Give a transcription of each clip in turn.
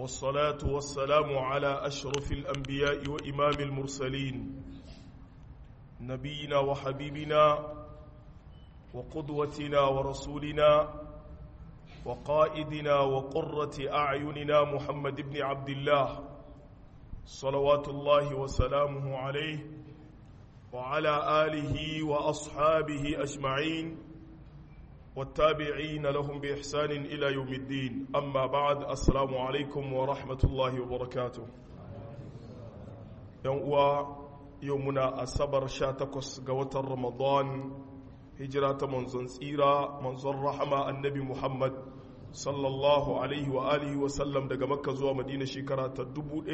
والصلاة والسلام على أشرف الأنبياء وإمام المرسلين نبينا وحبيبنا وقدوتنا ورسولنا وقائدنا وقرة أعيننا محمد بن عبد الله صلوات الله وسلامه عليه وعلى آله وأصحابه أجمعين والتابعين لهم بإحسان إلى يوم الدين أما بعد السلام عليكم ورحمة الله وبركاته يوم يومنا الصبر شاتكس قوة رمضان هجرة منزن سيرة منزن رحمة النبي محمد sallallahu alaihi wa alihi wa sallam daga makka zuwa madina shekara ta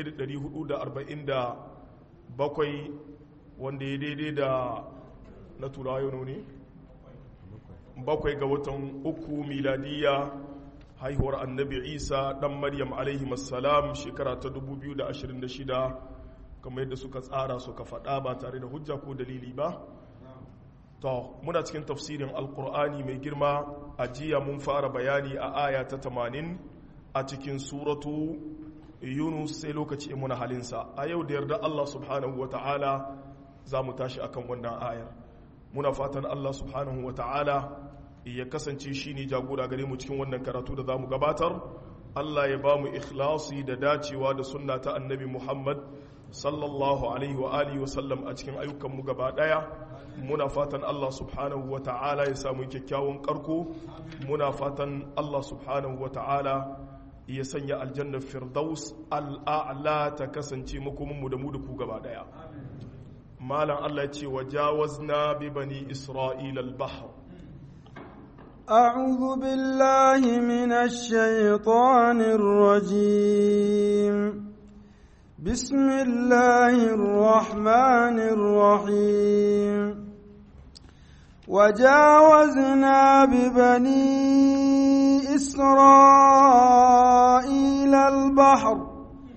1447 wanda ya daidai da na turawa ne bakwai ga watan uku miladiya haihuwar annabi isa dan maryam alaihi salam shekara ta 2026 kamar yadda suka tsara suka faɗa ba tare da hujja ko dalili ba to muna cikin tafsirin alkur'ani mai girma a jiya mun fara bayani a aya ta 80 a cikin suratu yunus sai lokaci muna halinsa a yau da yarda allah subhanahu wa ta'ala za mu tashi akan wannan ayar muna fatan allah subhanahu wa ta'ala ya kasance shi ne jagora gare mu cikin wannan karatu da za mu gabatar allah ya ba mu ikhlasi da dacewa da sunna ta annabi muhammad sallallahu alaihi wa alihi wa sallam a cikin ayyukanmu gaba daya muna fatan Allah subhanahu wa ta'ala ya samu kyakkyawan karko muna fatan Allah subhanahu wa ta'ala ya sanya aljannar firdaus al'a'la ta kasance makominmu da mu da ku gaba daya malam Allah ya ce wa jawazna bi bani isra'ila al-bahr أعوذ بالله من الشيطان الرجيم بسم الله الرحمن الرحيم وجاوزنا ببني إسرائيل البحر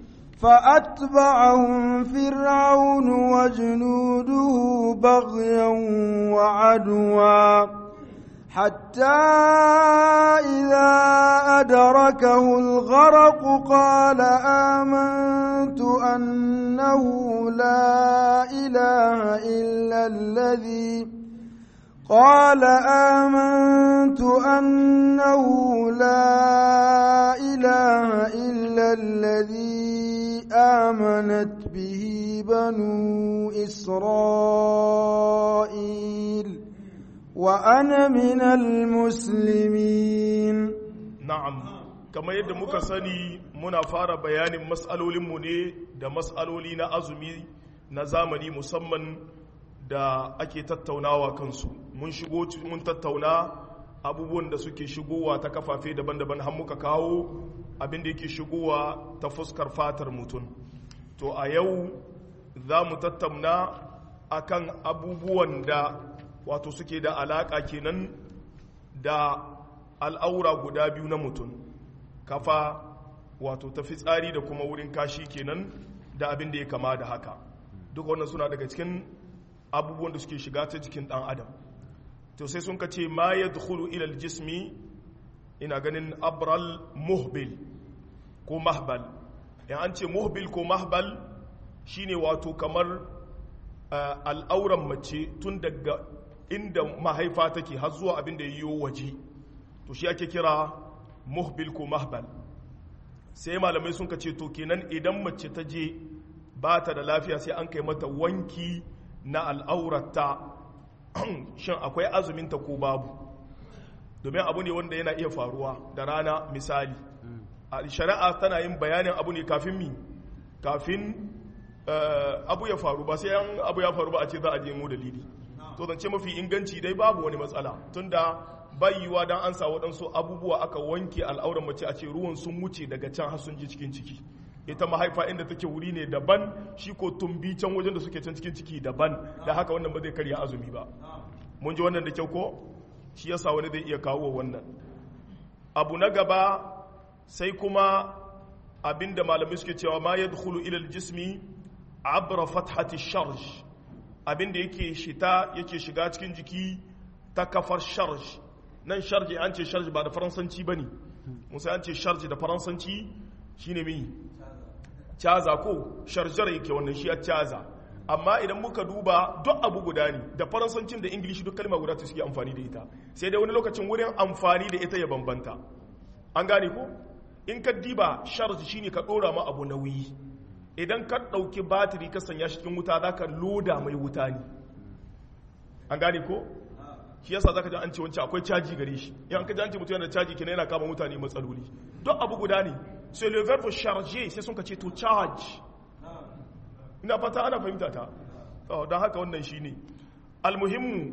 فأتبعهم فرعون وجنوده بغيا وعدوا حتى إذا أدركه الغرق قال آمنت أنه لا إله إلا الذي قال آمنت أنه لا إله إلا الذي آمنت به بنو إسرائيل وأنا من المسلمين na'am kamar yadda muka sani muna fara bayanin matsalolinmu ne da matsaloli na azumi na zamani musamman da ake tattaunawa kansu mun shigo mun tattauna abubuwan da suke shigowa ta kafafe daban-daban har muka kawo abin da yake shigowa ta fuskar fatar mutum to a yau za mu tattauna akan abubuwan da wato suke da alaƙa kenan da al'aura guda biyu na mutum kafa wato ta fitsari da kuma wurin kashi kenan da abin da ya kama da haka duk wannan suna daga cikin abubuwan da suke shiga ta jikin ɗan adam to sai sun kace ma ya dukulu ilal jismi ina ganin abral muhbil ko mahbal in an ce muhbil ko mahbal shine wato kamar al'auran mace tun daga inda mahaifa take har zuwa abin da yiwo waje to shi ake kira muhbil ko mahbal sai malamai sun ce to kenan idan mace ta je ba ta da lafiya sai an kai mata wanki na al'aurata shin akwai azuminta ko babu domin abu ne wanda yana iya faruwa da rana misali a shari'a tana yin bayanin abu ne kafin mi kafin abu ya faru ba sai abu ya faru ba a ce za a je mu dalili to zance mafi inganci dai babu wani matsala tunda bayyuwa dan an sa waɗansu abubuwa aka wanke al'auran mace a ce ruwan sun wuce daga can har sun ji cikin ciki ita mahaifa inda take wuri ne daban shi ko tumbi can wajen da suke can cikin ciki daban da haka wannan ba zai karya azumi ba mun ji wannan da kyau ko shi yasa wani zai iya kawo wannan abu na gaba sai kuma abinda malamai suke cewa ma yadkhulu ila al-jismi abra fathati sharj abinda yake shita yake shiga cikin jiki ta kafar sharj nan sharji an ce sharji ba da faransanci bane musa an ce sharji da faransanci shine mi caza ko sharjar yake wannan shi a caza amma idan muka duba duk abu guda ne da faransancin da ingilishi duk kalma guda ta suke amfani da ita sai dai wani lokacin wurin amfani da ita ya bambanta an gane ko in ka diba charge shine ka dora ma abu nauyi idan ka dauki batiri ka sanya shi cikin wuta zaka loda mai wuta ne an gane ko shi yasa zaka ji an ce wancan akwai caji gare shi in ka ji an ce mutum yana da caji kenan yana kama mutane matsaloli duk abu guda ne sai le verbe charger sai sun ka ce to charge ina fata ana fahimta ta don haka wannan shi ne almuhimmu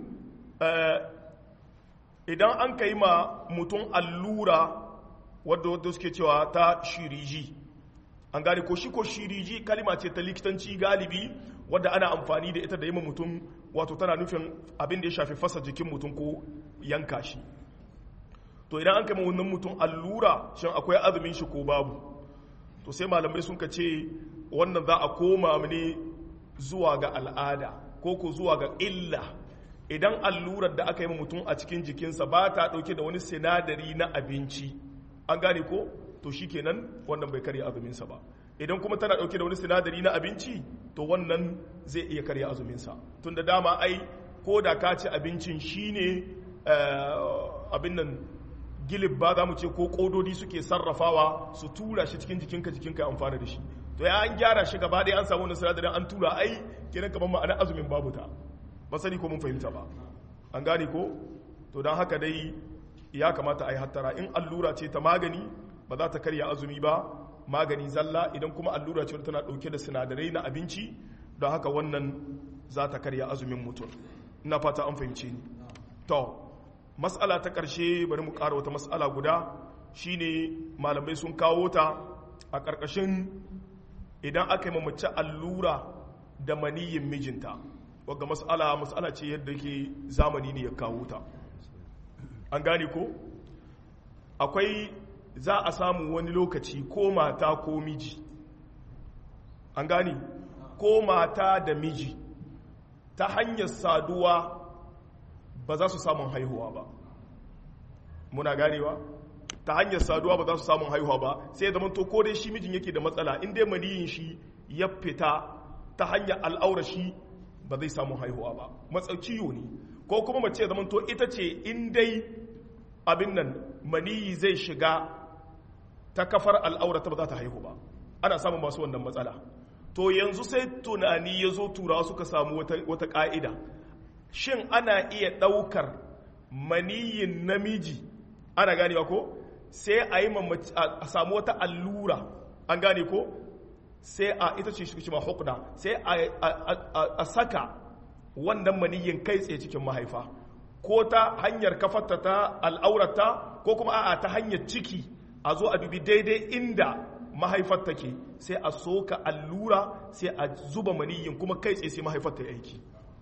idan an ka yi ma mutum allura wadda wadda suke cewa ta shiriji an gane ko shi ko shiriji kalima ce ta likitanci galibi wadda ana amfani da ita da yi ma mutum wato tana nufin abin da ya shafi fasa jikin mutum ko yanka shi to idan an kai ma wannan mutum allura shin akwai azumin shi ko babu to sai malamai sun ka ce wannan za a koma ne zuwa ga al'ada ko ko zuwa ga illa idan allurar da aka yi mutum a cikin jikinsa ba ta ɗauke da wani sinadari na abinci an gane ko to shi kenan wannan bai karya azuminsa ba idan kuma tana ɗauke da wani sinadari na abinci to wannan zai iya karya azuminsa tun da dama ai ko da ka ci abincin shi ne abin nan gilib ba za mu ce ko ƙododi suke sarrafawa su tura shi cikin jikinka jikinka ya amfana da shi to ya an gyara shi gaba ɗaya an samu wani sinadarin an tura ai kenan kamar ma'ana azumin babu ta ba sani ko mun fahimta ba an gane ko to don haka dai ya kamata a yi hattara in allura ce ta magani ba za ta karya azumi ba magani zalla idan kuma allura ce tana ɗauke da sinadarai na abinci don haka wannan za ta karya azumin mutum ina fata an fahimce ni to mas'ala ta ƙarshe bari mu ƙara wata mas'ala guda shine malamai sun kawo ta a ƙarƙashin idan aka yi mace allura da maniyin mijinta wadda mas'ala mas'ala ce yadda ke zamani ne ya kawo ta an gane ko akwai za a samu wani lokaci ko mata ko miji an gane ko mata da miji ta hanyar saduwa ba za su samun haihuwa ba muna ganewa ta hanyar saduwa ba za su samun haihuwa ba sai zama to ko dai shi mijin yake da matsala in dai maniyin shi ya fita ta hanyar al'aura shi ba zai samu haihuwa ba matsauciyo ne ko kuma mace zama to ita ce in dai abin nan maniyi zai shiga ta kafar al'aura ta ba za ta haihu ba ana samun masu wannan matsala to yanzu sai tunani ya zo turawa suka samu wata ka'ida shin ana iya ɗaukar maniyin namiji ana ganewa ko sai a yi a samu wata allura an gane ko sai a ita ce shi ma hukuna sai a saka wannan maniyin kai tsaye cikin mahaifa ko ta hanyar kafarta ta al'aurata ko kuma a'a ta hanyar ciki a zo a dubi daidai inda mahaifar take sai a soka allura sai a zuba maniyin kuma kai tsaye sai mahaifar ta yi aiki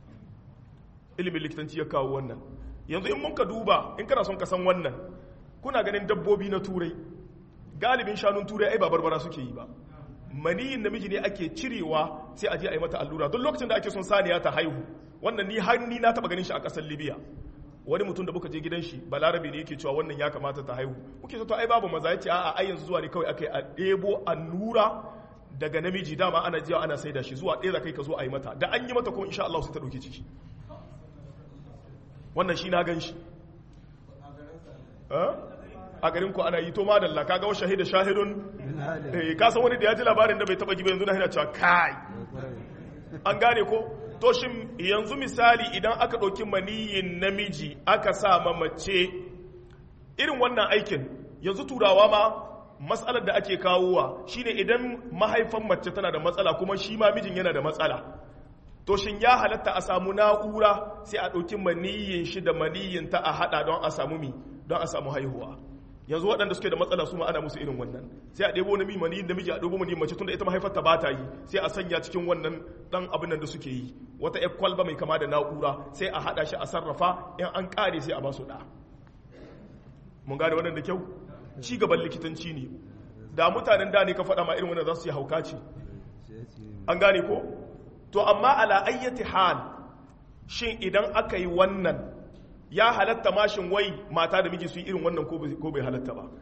ilimin likitanci ya kawo wannan yanzu in mun ka duba in kana son ka san wannan kuna ganin dabbobi na turai galibin shanun turai ai ba barbara suke yi ba maniyin namiji ne ake cirewa sai a je a yi mata allura don lokacin da ake son saniya ta haihu wannan ni har ni na taba ganin shi a kasar libya wani mutum da muka je gidan shi balarabe ne yake cewa wannan ya kamata ta haihu muke to ai babu maza yace a'a ai yanzu zuwa ne kawai akai a ɗebo allura daga namiji dama ana jiya ana saida shi zuwa ɗaya kai ka zo a yi mata da an yi mata kuma insha Allah sai ta ɗauki ciki wannan shi na gan shi a garin ku ana yi to madalla kaga wa shahida shahidun eh ka san wani da ya ji labarin da bai taba ji ba yanzu na hina cewa kai an gane ko to shin yanzu misali idan aka ɗauki maniyin namiji aka sa mace irin wannan aikin yanzu turawa ma matsalar da ake kawowa shine idan mahaifan mace tana da matsala kuma shi ma mijin yana da matsala to shin ya halatta a samu na'ura sai a ɗauki maniyin shi da maniyin ta a haɗa don a samu mi don a samu haihuwa yanzu waɗanda suke da matsala su ma ana musu irin wannan sai a ɗebo na mani da miji a ɗebo mani mace tunda ita mahaifarta ba ta yi sai a sanya cikin wannan ɗan abin nan da suke yi wata ƴar kwalba mai kama da na'ura sai a haɗa shi a sarrafa in an ƙare sai a ba su ɗa mun gane wannan da kyau ci gaban likitanci ne da mutanen da ne ka faɗa ma irin wannan za su yi hauka ce an gane ko to amma ala ayyati hal shin idan aka yi wannan ya halatta mashin wai mata da miji su yi irin wannan ko bai halatta ba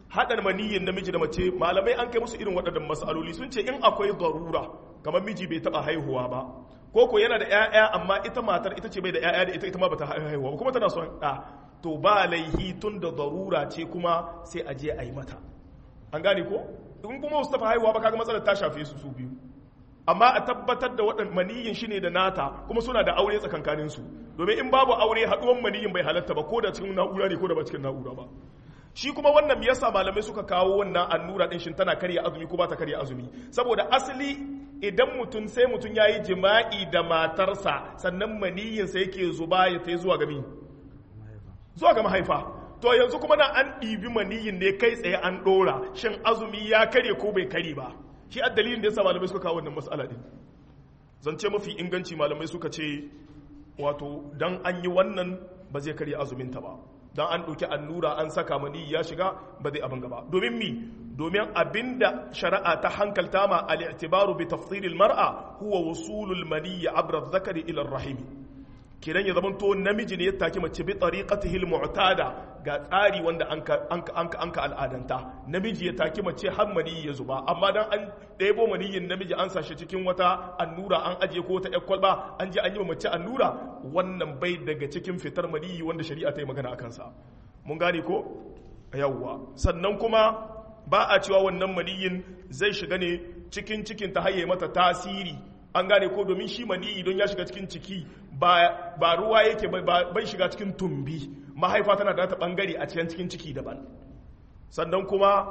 haɗa maniyin namiji da mace malamai an kai musu irin waɗannan matsaloli sun ce in akwai darura kamar miji bai taɓa haihuwa ba ko ko yana da 'ya'ya amma ita matar ita ce bai da 'ya'ya da ita ita ma bata haihuwa ba kuma tana son ɗa to ba laihi tun da darura ce kuma sai a je a yi mata an gane ko in kuma wasu taɓa haihuwa ba kaga matsalar ta shafe su su biyu amma a tabbatar da waɗanda maniyin shi ne da nata kuma suna da aure tsakankaninsu domin in babu aure haɗuwan maniyin bai halatta ba ko da cikin na'ura ne ko da ba cikin na'ura ba shi kuma wannan me yasa malamai suka kawo wannan annura din shin tana karya azumi ko ba ta karya azumi saboda asali idan mutum sai mutum yayi jima'i da matarsa sannan maniyin sa yake zuba ya tai zuwa ga mi zuwa ga mahaifa to yanzu kuma na an ɗibi maniyin ne kai tsaye an ɗora shin azumi ya karye ko bai kare ba shi a dalilin da yasa malamai suka kawo wannan mas'ala din zance mafi inganci malamai suka ce wato dan an yi wannan ba zai karya azumin ta ba dan an ɗauki annura an saka mani ya shiga ba zai abin gaba domin mi domin abinda shari'a ta hankalta ma al-i'tibaru bi tafsiril mar'a huwa wusulul mani abra zakari ila rahim kiran ya zamanto namiji ne ya take mace bi tariqatihi al-mu'tada ga tsari wanda an ka an ka al'adanta namiji ya take mace har mani ya zuba amma dan an ɗebo maniyin namiji an sashi cikin wata annura an aje ko ta kwalba an je an yi mace annura wannan bai daga cikin fitar maniyi wanda shari'a ta yi magana a kansa mun gane ko yawwa sannan kuma ba a cewa wannan maniyin zai shiga ne cikin cikin ta haye mata tasiri an gane ko domin shi maniyi don ya shiga cikin ciki ba ruwa yake bai shiga cikin tumbi mahaifa tana da ta bangare a cikin cikin ciki daban sannan kuma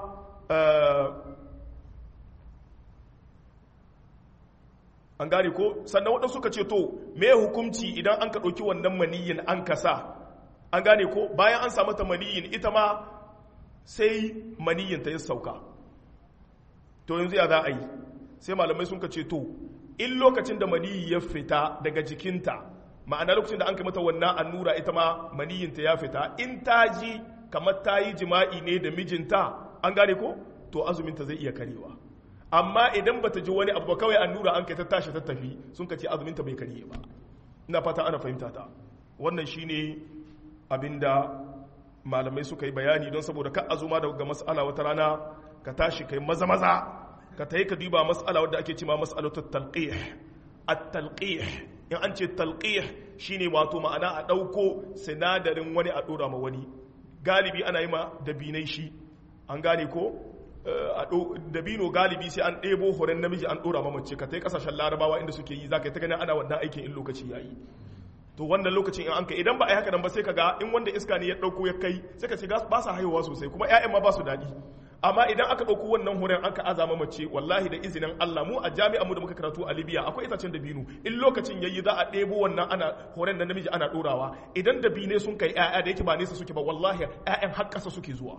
an gane ko sannan waɗansu suka ce to me hukumci idan an ka ɗauki wannan maniyin an kasa an gane ko bayan an samu ta maniyin ita ma sai maniyin ta yi sauka to yanzu ya za a yi sai malamai sun ka ce to in lokacin da maniyi ya fita daga jikinta ma'ana lokacin da an kai mata wannan annura ita ma maniyinta ya fita in ta ji kamar ta yi jima'i ne da mijinta an gane ko to azuminta zai iya karewa amma idan ba ta ji wani abu kawai annura an kai ta tashi ta tafi sun ka ce azuminta bai karye ba ina fata ana fahimta ta wannan shine abinda malamai suka yi bayani don saboda ka azuma daga mas'ala wata rana ka tashi kai maza maza ka tayi ka duba mas'ala wadda ake cewa mas'alatu talqih at-talqih in an ce talqih shine wato ma'ana a dauko sinadarin wani a dora ma wani galibi ana yi ma dabinai shi an gane ko dabino galibi sai an ɗebo horon namiji an dora ma mace ka tai kasashen larabawa inda suke yi zaka yi ta ganin ana wannan aikin in lokaci yayi to wannan lokacin in an kai idan ba a yi haka nan ba sai ka ga in wanda iska ne ya dauko ya kai sai ka ce ba sa haihuwa sosai kuma ƴaƴan ma ba su daɗi amma idan aka ɗauko wannan horon aka azama mace wallahi da izinin Allah mu a jami'a mu da muka karatu a Libya akwai itacen dabino in lokacin yayi za a ɗebo wannan ana horon da namiji ana ɗorawa idan dabine sun kai ƴaƴa da yake ba nesa suke ba wallahi ƴaƴan har ƙasa suke zuwa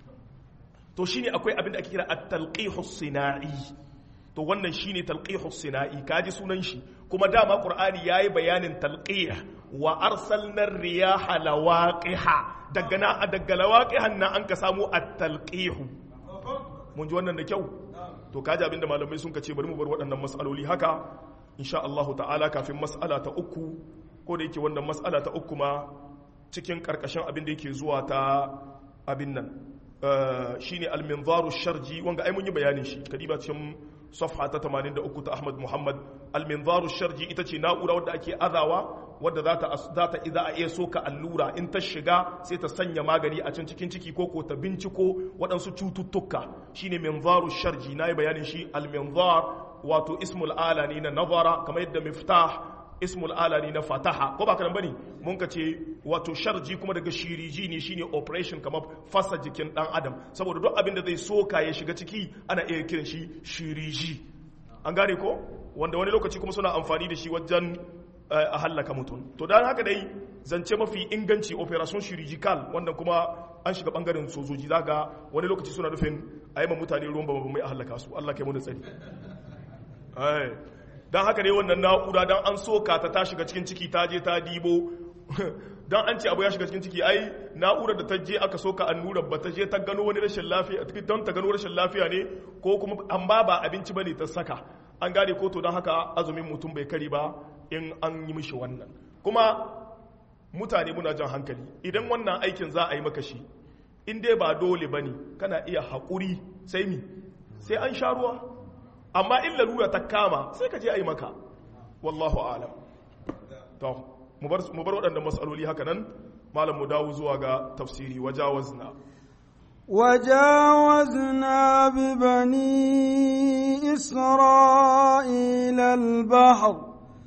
to shine akwai abin da ake kira at-talqihu sinai to wannan shine talqihu sinai kaji sunan shi kuma dama qur'ani yayi bayanin talqih wa arsalna riyaha lawaqiha daga na daga lawaqihan nan an ka samu at-talqihu mun ji wannan da kyau to kaji abinda malamai sun kace bari mu bar waɗannan mas'aloli haka insha Allah ta'ala kafin mas'ala ta uku ko da yake wannan mas'ala ta uku ma cikin karkashin abin da yake zuwa ta abin nan shine al-minzaru sharji wanga ai mun yi bayanin shi kadiba cikin safha ta 83 ta Ahmad Muhammad al-minzaru sharji ita ce na'ura wadda ake azawa wadda za ta za ta idza a iya soka allura in ta shiga sai ta sanya magani a can cikin ciki ko ko ta binciko waɗansu cututtuka shine minzaru sharji nayi bayanin shi al-minzar wato ismul ala ne na nazara kamar yadda miftah ismul ala ne na fataha ko ba ka bane mun ka ce wato sharji kuma daga shiriji ne shine operation kamar fasa jikin dan adam saboda duk abin da zai soka ya shiga ciki ana iya kiran shi shiriji an gane ko wanda wani lokaci kuma suna amfani da shi wajen a hallaka mutum to dan haka dai zance mafi inganci operation chirurgical wanda kuma an shiga bangaren sojoji zaga wani lokaci suna nufin a yi mutane ruwan babu mai a hallaka su Allah kai mu da tsari don haka ne wannan na'ura don an soka ta ta shiga cikin ciki ta je ta dibo don an ce abu ya shiga cikin ciki ai na'urar da ta je aka soka annurar ba ta je ta gano wani rashin lafiya don ta gano rashin lafiya ne ko kuma an ba ba abinci ba ne ta saka an gane ko to don haka azumin mutum bai kari ba in an yi mishi wannan kuma mutane muna jan hankali idan wannan aikin za a yi maka shi in dai ba dole bane kana iya haƙuri sai mi sai an sha ruwa amma in lalura ta kama sai ka je a yi maka wallahu alam to mu bar waɗanda matsaloli haka nan malam mu dawo zuwa ga tafsiri wajawazna وجاوزنا ببني إسرائيل البحر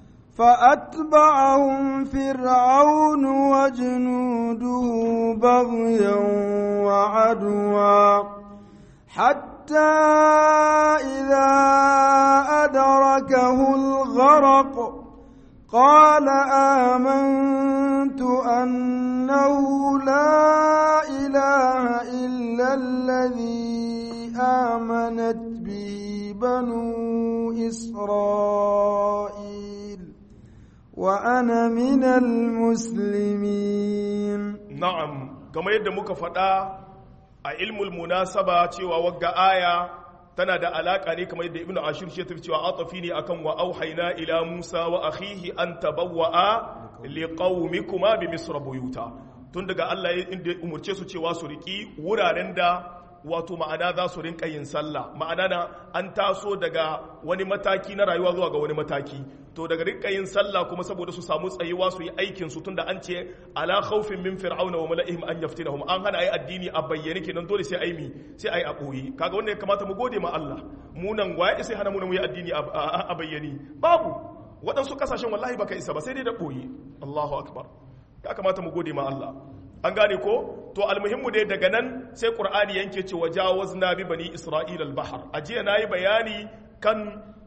فأتبعهم فرعون وجنوده بغيا وعدوا حتى إذا أدركه الغرق قال آمنت أنه لا إله إلا الذي آمنت به بنو إسرائيل وأنا من المسلمين نعم كما يد مكفدا علم المناسبة cewa wagga aya tana da alaka ne kamar yadda ibnu ashir shi tafi cewa atafi ne akan wa auhayna ila musa wa akhihi an tabawwa'a liqaumikuma bi misr buyuta tun daga Allah ya inda umurce su cewa su riki wuraren da wato ma'ana za su rinka yin sallah ma'ana na an taso daga wani mataki na rayuwa zuwa ga wani mataki to daga rinka yin sallah kuma saboda su samu tsayuwa su yi aikin su tunda an ce ala khawfin min fir'auna wa mala'ihim an yaftinahum an hana ai addini a bayyane kenan dole sai ai mi sai ai a koyi kaga wannan ya kamata mu gode ma Allah mu nan waye sai hana mu mu yi addini a bayyane babu waɗansu kasashen wallahi baka isa ba sai dai da koyi Allahu akbar ya kamata mu gode ma Allah an gane ko to almuhimmu dai daga nan sai qur'ani yanke cewa jawazna bi bani isra'ila al-bahr ajiya nayi bayani kan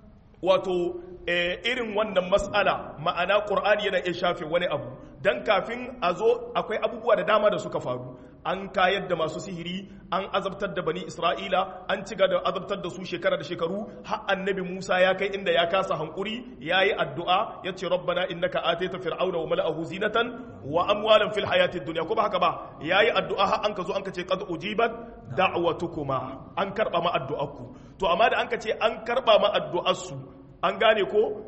wato irin wannan mas'ala ma'ana qur'ani yana iya shafe wani abu dan kafin a zo akwai abubuwa da dama da suka faru an kayar da masu sihiri an azabtar da bani isra'ila an ci da azabtar da su shekara da shekaru har annabi musa ya kai inda ya kasa hankuri ya yi addu'a ya ce rabbana innaka ataita fir'auna wa mala'ahu zinatan wa amwalan fil hayatid dunya ko ba haka ba ya yi addu'a har an ka zo an ka ce qad ujibat da'watukuma an karba ma addu'arku to amma da an ka ce an karba ma addu'arsu an gane ko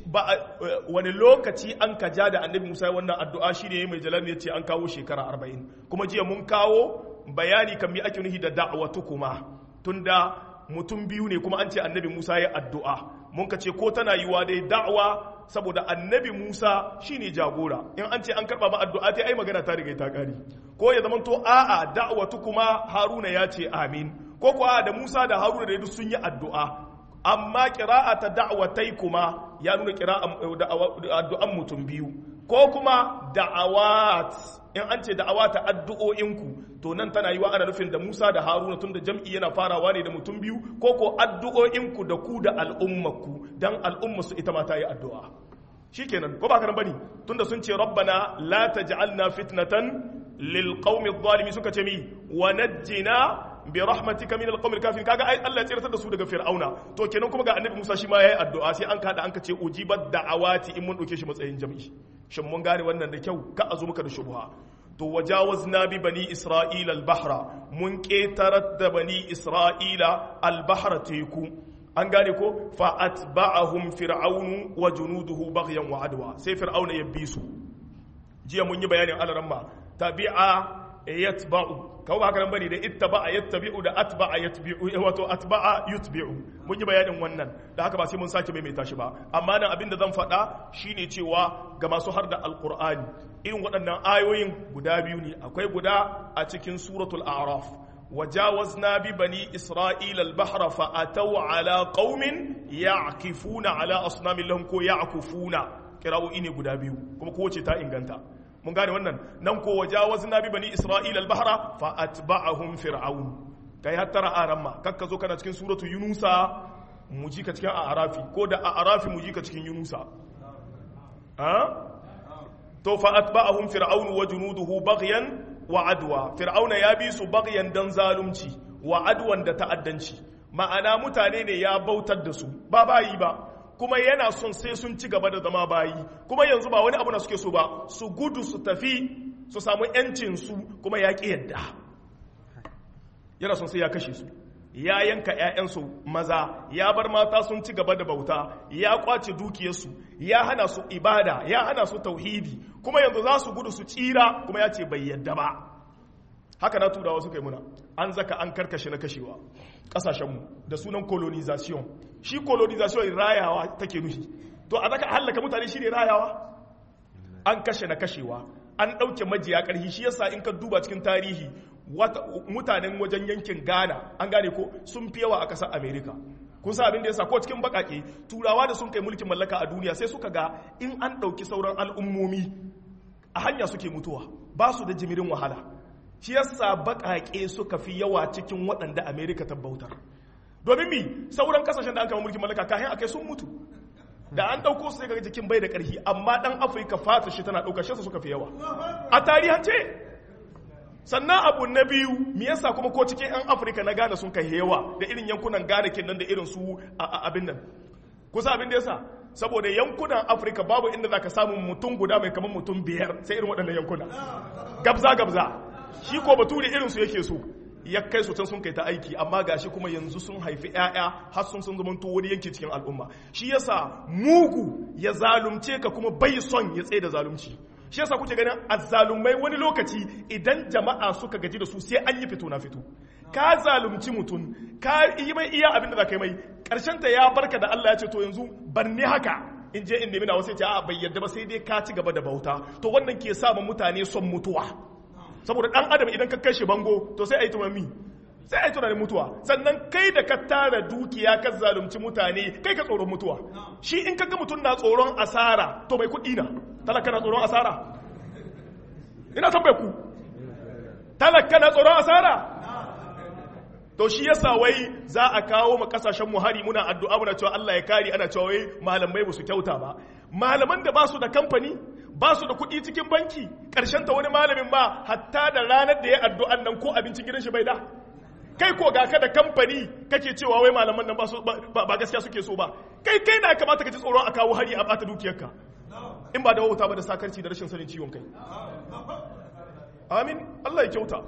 wani lokaci an ka ja da annabi musa wannan addu'a shi ne mai jalal ya ce an kawo shekara arba'in kuma jiya mun kawo bayani kan mi ake nuhi da da'awatu kuma tunda mutum biyu ne kuma an ce annabi musa ya addu'a mun ka ce ko tana yiwa dai da'awa saboda annabi musa shine jagora in an ce an karba ma addu'a ta ai magana ta riga ta kari ko ya zama to a'a da'awatu kuma haruna ya ce amin ko kuwa da musa da haruna da duk sun yi addu'a amma ƙira'a ta da'awatai kuma ya nuna addu'an mutum biyu ko kuma da'awat in an ce da'awa ta addu'o'inku to nan tana yi wa ana nufin da Musa da Haruna tun da jam'i yana farawa ne da mutum biyu ko ko addu'o'inku da ku da al'ummaku dan al'umma su ita ma ta yi addu'a shikenan ko ba ka bane tunda sun ce rabbana la taj'alna fitnatan lil qaumi adh suka ce mi wa najjina bi rahmatika min alqawmil kafirin kaga ai Allah ya tsiratar da su daga fir'auna to kenan kuma ga annabi Musa shi ma yayi addu'a sai an kada an ka ce ujibat da'awati in mun dauke shi matsayin jami'i shin mun gane wannan da kyau ka azu muka da shubha to wajawazna bi bani isra'ila al-bahra mun ketarar da bani isra'ila al-bahra teku an gane ko fa atba'ahum fir'aunu wa junuduhu baghyan wa adwa sai fir'auna ya bi su jiya mun yi bayanin alaramma tabi'a yatba'u kawo ba haka nan bane da ittaba'a yattabi'u da atba'a yatbi'u wato atba'a yutbi'u mun yi bayanin wannan da haka ba sai mun sake maimaita shi ba amma nan abin da zan faɗa shine cewa ga masu har da alqur'ani irin waɗannan ayoyin guda biyu ne akwai guda a cikin suratul a'raf وجاوزنا ببني إسرائيل البحر فأتوا على قوم يعكفون على أصنام لهم كو يعكفون كراو إني قدابيو كما كو تا إنغانتا mun gane wannan nan ko wajawazna bi bani isra'ila al-bahra fa atba'ahum fir'aun kai hattara aran ma kakka zo kana cikin suratu yunusa mu ji ka cikin a'rafi ko da a'rafi mu ji ka cikin yunusa ha to fa atba'ahum fir'aun wa junuduhu baghyan wa adwa fir'auna ya bi su baghyan dan zalunci wa adwan da ta'addanci ma'ana mutane ne ya bautar da su ba bayi ba kuma yana son sai sun ci gaba da zama bayi kuma yanzu ba wani abu na suke so ba su gudu su tafi su samu yancin su kuma ya ƙi yadda yana son sai ya kashe su ya yanka 'ya'yansu maza ya bar mata sun ci gaba da bauta ya kwace dukiyarsu ya hana su ibada ya hana su tauhidi kuma yanzu za su gudu su tsira kuma ya ce bai yadda ba haka na turawa suka yi muna an zaka an karkashe na kashewa kasashenmu da sunan colonization shi colonization rayawa take nufi to a zaka hallaka mutane shi ne rayawa an kashe na kashewa an ɗauke majiya ƙarfi shi yasa in ka duba cikin tarihi mutanen wajen yankin ghana an gane ko sun fi yawa a ƙasar america kun sa abin da yasa ko cikin baƙaƙe turawa da sun kai mulkin mallaka a duniya sai suka ga in an ɗauki sauran al'ummomi a hanya suke mutuwa ba su da jimirin wahala shi yasa baƙaƙe suka fi yawa cikin waɗanda america ta bautar domin mi sauran kasashen da an kama mulkin mallaka kayan akai sun mutu da an ɗauko su sai ga jikin bai da ƙarfi amma ɗan afirka fata shi tana ɗaukar shi suka fi yawa a tarihance sannan abu na biyu me yasa kuma ko cikin 'yan afirka na gane sun kai yawa da irin yankunan gane kenan da irin su a abin nan kusa abin da yasa saboda yankunan afirka babu inda za ka samu mutum guda mai kamar mutum biyar sai irin waɗannan yankuna gabza gabza shi ko bature irin su yake so ya kai su can sun kai ta aiki amma gashi kuma yanzu sun haifi 'ya'ya har sun sun zamanto wani yanki cikin al'umma shi yasa mugu ya zalunce ka kuma bai son ya tsaye da zalunci shi yasa kuke ganin azzalumai wani lokaci idan jama'a suka gaji da su sai an yi fito na fito ka zalunci mutum ka yi mai iya abin da za ka yi mai karshen ta ya barka da Allah ya ce to yanzu bar ni haka in je in nemi na wasu ya ce a bai yarda ba sai dai ka ci gaba da bauta to wannan ke sa mutane son mutuwa saboda dan adam idan ka kashe bango to sai a yi tunani sai a yi tunanin mutuwa sannan kai da ka tara dukiya ka zalunci mutane kai ka tsoron mutuwa shi in kaga mutum na tsoron asara to bai kuɗi na talaka na tsoron asara ina son bai ku talaka na tsoron asara to shi yasa wai za a kawo ma kasashen mu hari muna addu'a muna cewa Allah ya kare ana cewa wai malamai ba su kyauta ba malaman da ba su da kamfani ba su da kuɗi cikin banki ƙarshen ta wani malamin ma hatta da ranar da ya addu'an nan ko abincin gidan shi bai da kai ko ga ka da kamfani kake cewa wai malaman nan ba gaskiya suke so ba kai kai na kamata ka ji tsoron a kawo hari a bata dukiyarka in ba da wauta ba da sakarci da rashin sanin ciwon kai amin Allah ya kyauta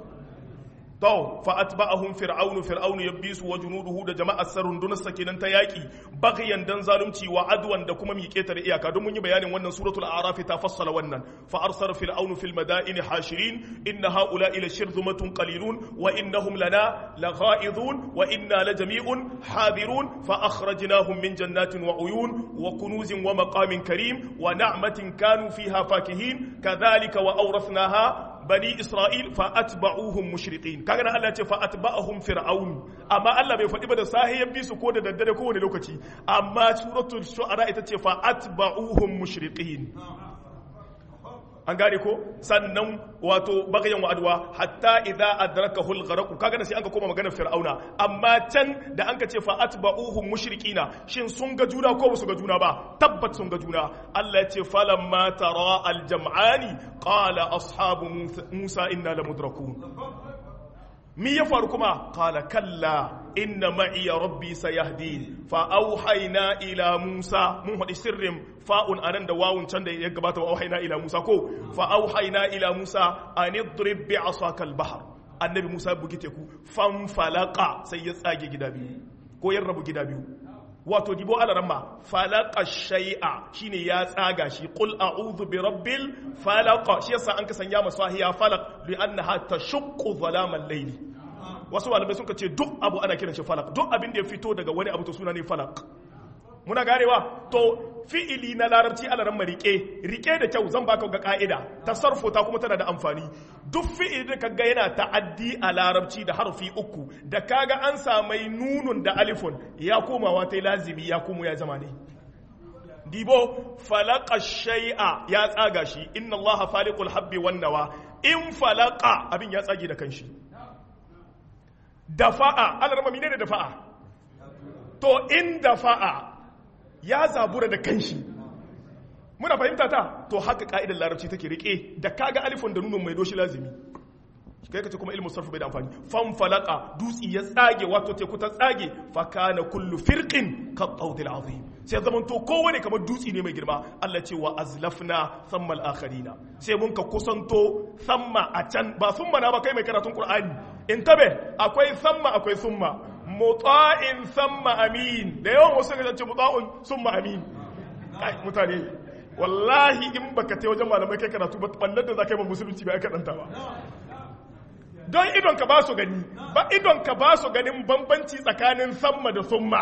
to fa atba'ahum fir'aunu fir'aunu yabisu wa junuduhu da jama'ar sarundunar sakinan ta yaki baghyan dan zalunci wa adwan da kuma miƙe da iyaka don mun yi bayanin wannan suratul a'raf ta fassala wannan fa arsala fir'aunu fil madaini hashirin inna haula ila shirzumatun qalilun wa innahum lana lagha'idun wa inna lajami'un hadirun fa akhrajnahum min jannatin wa uyun wa kunuzin wa maqamin karim wa na'matin kanu fiha fakihin kadhalika wa awrathnaha bani isra'il fa atba'uhum mushriqin kaga nan Allah ya ce fa atba'ahum fir'aun amma Allah bai faɗi ba da sahiyan bisu ko da daddare ko wani lokaci amma suratul shu'ara ita ce fa atba'uhum mushriqin an gane ko sannan wato bagayen wa'adwa hatta idza adrakahu al-gharq kaga nan sai an ka koma maganar fir'auna amma can da an ka ce fa atba'uhum mushrikina shin sun ga juna ko su ga juna ba tabbat sun ga juna Allah ya ce falamma tara al-jam'ani qala ashabu musa inna lamudrakun mi ya faru kuma qala kalla inna ma'iya rabbi sayahdin fa auhayna ila musa mun hadi sirrin fa'un anan da wawun can da ya gabata wa auhayna ila musa ko fa auhayna ila musa an idrib bi asaka al bahr annabi musa bugi teku fan falaka sai ya tsage gida biyu ko ya rabu gida biyu wato dibo alaramma falaka shay'a shine ya tsaga shi qul a'udhu bi rabbil falaq shi yasa an kasanya masahiya falaq li annaha tashuqqu zalamal layli wasu malamai sun ce duk abu ana kiran shi falak duk abin da ya fito daga wani abu to suna ne falak muna ganewa to fi'ili na larabci alaran ma rike rike da kyau zan baka ga ka'ida tasarrufu ta kuma tana da amfani duk fi'ili da kaga yana ta'addi a larabci da harfi uku da kaga an samai nunun da alifun ya komawa ta lazimi ya komo ya zama ne dibo falaka shay'a ya tsaga shi inna allaha faliqul habbi wan nawa in falaka abin ya tsage da kanshi dafa'a ana rama mine da dafa'a to in dafa'a ya zabura da kanshi muna fahimta ta to haka ka'idar larabci take rike da kaga alifin da nunun mai doshi lazimi kai ka ce kuma ilmu sarfi bai da amfani fan falaka dutsi ya tsage wato teku ta tsage fa kana kullu firqin ka tawdil azim sai zaman to kowane kamar dutsi ne mai girma Allah ce wa azlafna thumma al-akharina sai mun ka kusanto thumma a can ba thumma na ba kai mai karatun qur'ani in tabe akwai thumma akwai thumma muta'in thumma amin da yawan wasu ga ce muta'un thumma amin kai mutane wallahi in baka tai wajen malamai kai karatu ba ballar da zakai ba musulunci ba ka danta ba don idon ka ba su gani ba idon ka ba su ganin bambanci tsakanin samma da summa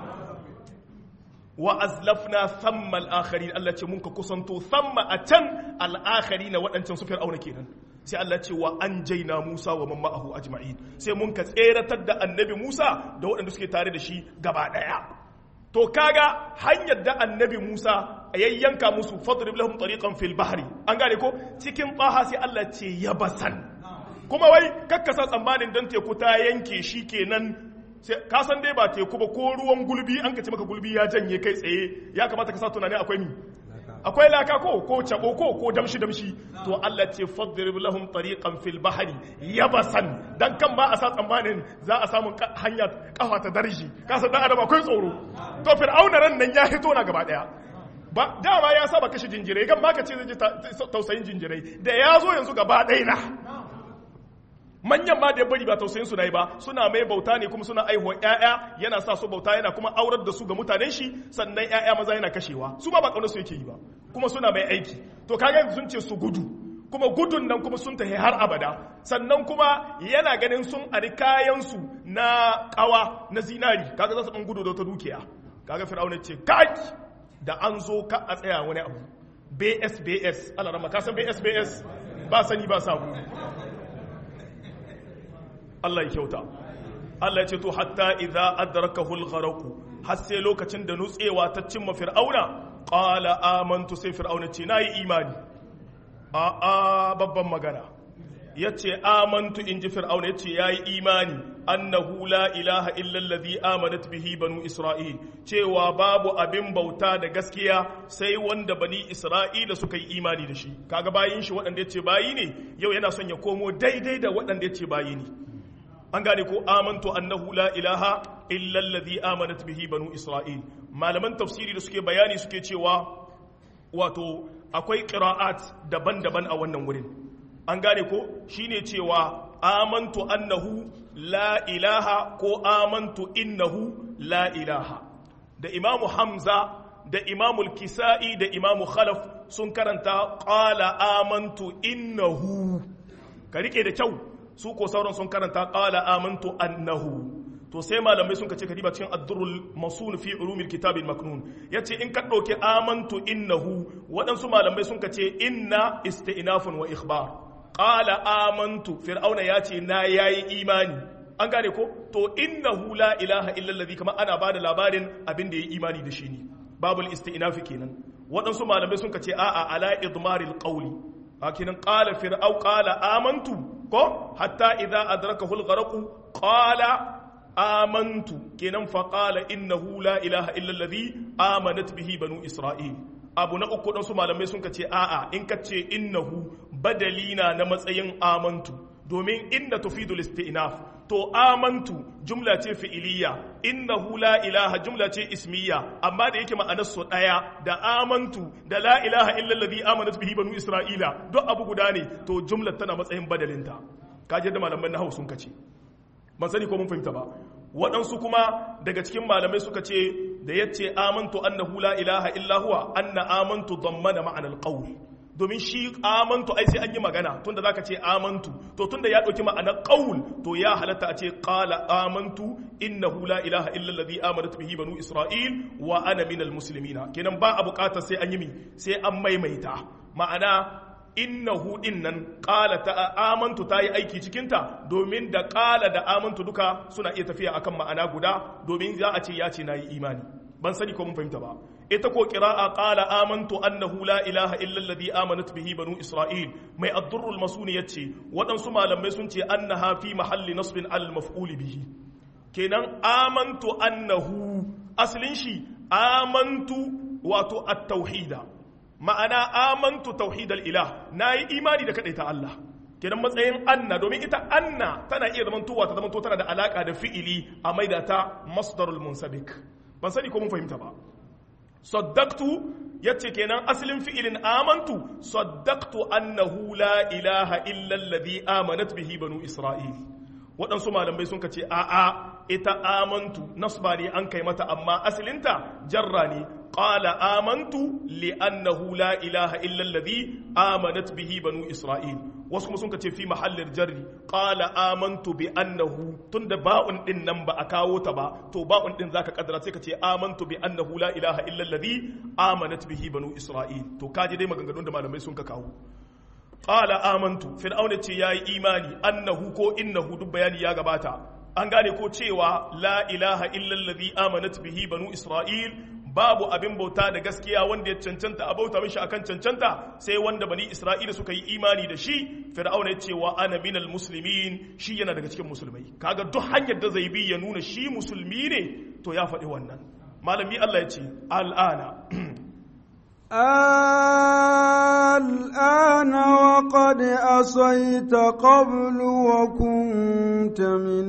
wa azlafna thamma al-akharin Allah ce mun ka kusanto thamma a can al-akharin waɗancan su fir'auna kenan sai Allah ce wa anjayna Musa wa man ma'ahu ajma'in sai mun ka tseratar da annabi Musa da waɗanda suke tare da shi gaba ɗaya to kaga hanyar da annabi Musa yayyanka musu fadrib lahum tariqan fil bahri an gane ko cikin baha sai Allah ce yabasan kuma wai kakkasa tsammanin dan teku ta yanke shi kenan ka san dai ba teku ba ko ruwan gulbi an ka ce maka gulbi ya janye kai tsaye ya kamata ka sa tunani akwai mi akwai laka ko ko cabo ko ko damshi damshi to Allah ce fadrib lahum tariqan fil bahri yabasan dan kan ba a sa tsammanin za a samu hanya kafa ta darji ka san dan adam akwai tsoro to fir'auna ran nan ya hito na gaba daya ba dama ya saba kashe jinjirai kan baka ce zai ji tausayin jinjirai da ya zo yanzu gaba ɗaya na manyan ma da ya bari ba tausayin su na yi ba suna mai bauta ne kuma suna aihuwar ƴaƴa yana sa su bauta yana kuma aurar da su ga mutanen shi sannan ƴaƴa maza yana kashewa su ba ba kaunar su yake yi ba kuma suna mai aiki to kaga sun ce su gudu kuma gudun nan kuma sun tafi har abada sannan kuma yana ganin sun ari kayan su na kawa na zinari kaga za su ɗan gudu da wata dukiya kaga fir'auna ce kai da an zo ka a tsaya wani abu bsbs Allah rama ka san bsbs ba sani ba sabu Allah ya kyauta Allah ya ce to hatta idza adrakahu al-gharq har sai lokacin da nutsewa ta cimma fir'auna qala amantu sai fir'auna ce nayi imani a a babban magana yace amantu inji fir'auna yace yayi imani annahu la ilaha illa allazi amanat bihi banu isra'il cewa babu abin bauta da gaskiya sai wanda bani isra'ila suka yi imani da shi kaga bayin shi waɗanda yace bayi ne yau yana son ya komo daidai da waɗanda yace bayi ne an gane ko amantu annahu la ilaha illa allazi amanat bihi banu isra'il malaman tafsiri da suke bayani suke cewa wato akwai qira'at daban-daban a wannan wurin an gane ko shine cewa amantu annahu la ilaha ko amantu innahu la ilaha da imamu hamza da imamu kisa'i da imamu khalaf sun karanta qala amantu innahu ka rike da kyau su ko sauran sun karanta qala amantu annahu to sai malamai sun kace kadiba cikin ad-durrul masun fi ulumil kitab al-maknun yace in ka dauke amantu innahu waɗansu malamai sun kace inna isti'nafun wa ikhbar qala amantu fir'auna yace na yayi imani an gane ko to innahu la ilaha illa allazi kama ana bada labarin abin da yayi imani da shi ne babul isti'nafi kenan waɗansu malamai sun kace a'a ala idmaril qawli hakinan qala fir'au qala amantu ko hatta idza adrakahu al-gharq qala amantu kenan fa qala innahu la ilaha illa allazi amanat bihi banu isra'il abu na uku su malamai sun kace a'a in kace innahu badalina na matsayin amantu domin inda tufidul isti'naf to amantu jumla ce fi'iliya innahu la ilaha jumla ce ismiya amma da yake ma'anar su daya da amantu da la ilaha illa allazi amanat bihi banu isra'ila duk abu guda ne to jumla tana matsayin badalinta kaje da malaman nahwu sun kace ban sani ko mun fahimta ba waɗansu kuma daga cikin malamai suka ce da yace amantu annahu la ilaha illa huwa anna amantu dammana ma'anar qawl domin shi amantu ai sai an yi magana tunda zaka ce amantu to tunda ya dauki ma'anar qaul to ya halatta a ce qala amantu innahu la ilaha illa alladhi amanat bihi banu isra'il wa ana minal muslimina kenan ba a bukatar sai an yi mi sai an maimaita ma'ana innahu dinnan qala ta amantu ta yi aiki cikin ta domin da qala da amantu duka suna iya tafiya akan ma'ana guda domin za a ce ya ce nayi imani ban sani ko mun fahimta ba ita ko qira'a qala amantu annahu la ilaha illa alladhi amanat bihi banu isra'il mai ad-durrul masuni yace waɗansu malamai sun ce annaha fi mahalli nasbin al maf'ul bihi kenan amantu annahu aslin shi amantu wato at-tauhida ma'ana amantu tauhidal ilah nayi imani da kadaita Allah kenan matsayin anna domin ita anna tana iya zamantowa ta zamanto tana da alaka da fi'ili a maida ta masdarul munsabik ban sani ko mun fahimta ba saddaqtu yace kenan asalin fi'ilin amantu saddaqtu annahu la ilaha illa alladhi amanat bihi banu isra'il waɗansu malamai sun ce a'a ita amantu nasba ne an kai mata amma asalinta jarra ne qala amantu li annahu la ilaha illa alladhi amanat bihi banu isra'il wasu kuma sun ka ce fi mahallin jarri qala amantu bi annahu tunda ba'un din nan ba a kawo ta ba to ba'un din zaka kaddara sai ka ce amantu bi annahu la ilaha illa alladhi amanat bihi banu isra'il to kaji dai maganganun da malamai sun ka kawo qala amantu fir'auna ce yayi imani annahu ko innahu duk bayani ya gabata an gane ko cewa la ilaha illa alladhi amanat bihi banu isra'il babu abin bauta da gaskiya wanda ya cancanta a bauta mishi akan cancanta sai wanda bani isra'ila suka yi imani da shi fir'auna ya ce wa ana minal muslimin shi yana daga cikin musulmai kaga duk hanyar da zai bi ya nuna shi musulmi ne to ya faɗi wannan malami Allah ya ce al'ana الآن وقد أصيت قبل وكنت من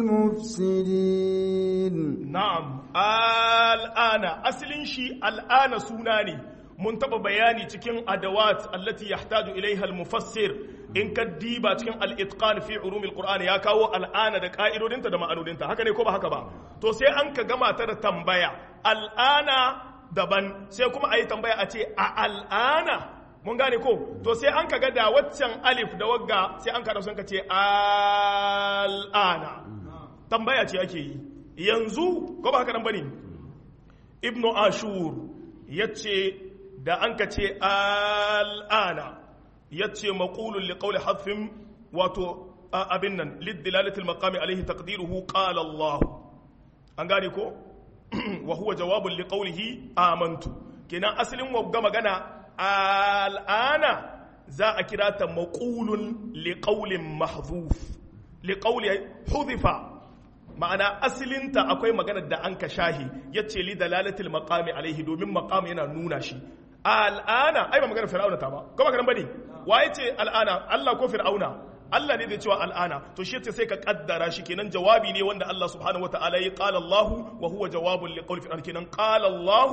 المفسدين na'am al'ana asalin shi al'ana suna ne mun taba bayani cikin adawat allati yahtaju ilaiha al-mufassir in ka diba cikin al-itqan fi ulum al-qur'an ya kawo al'ana da ka'idodinta da ma'anodinta haka ne ko ba haka ba to sai an ka gama ta da tambaya al'ana daban sai kuma ayi tambaya a ce a al'ana mun gane ko to sai an ka ga da waccan alif da wagga sai an ka sun ka ce al'ana tambaya ce ake yi yanzu ko ba haka nan bane ibnu ashur yace da an ka ce al'ana yace maqulun li qawli hadfin wato abin nan liddilalati al-maqami alayhi taqdiruhu qala Allah an gane ko wa huwa jawabun li qawlihi amantu kenan asalin wagga magana al'ana za a kira ta maqulun li qawlin mahdhuf li qawli hudifa ma'ana asilinta akwai maganar da an ka shahi ya ce li dalalatil maqami alaihi domin maqam yana nuna shi al'ana ai ba maganar fir'auna ta ba ko ba bane waye ce al'ana Allah ko fir'auna Allah ne da cewa al'ana to shi ce sai ka kaddara shi kenan jawabi ne wanda Allah subhanahu wataala ya qala Allah wa huwa jawabun li qawli fir'auna kenan qala Allah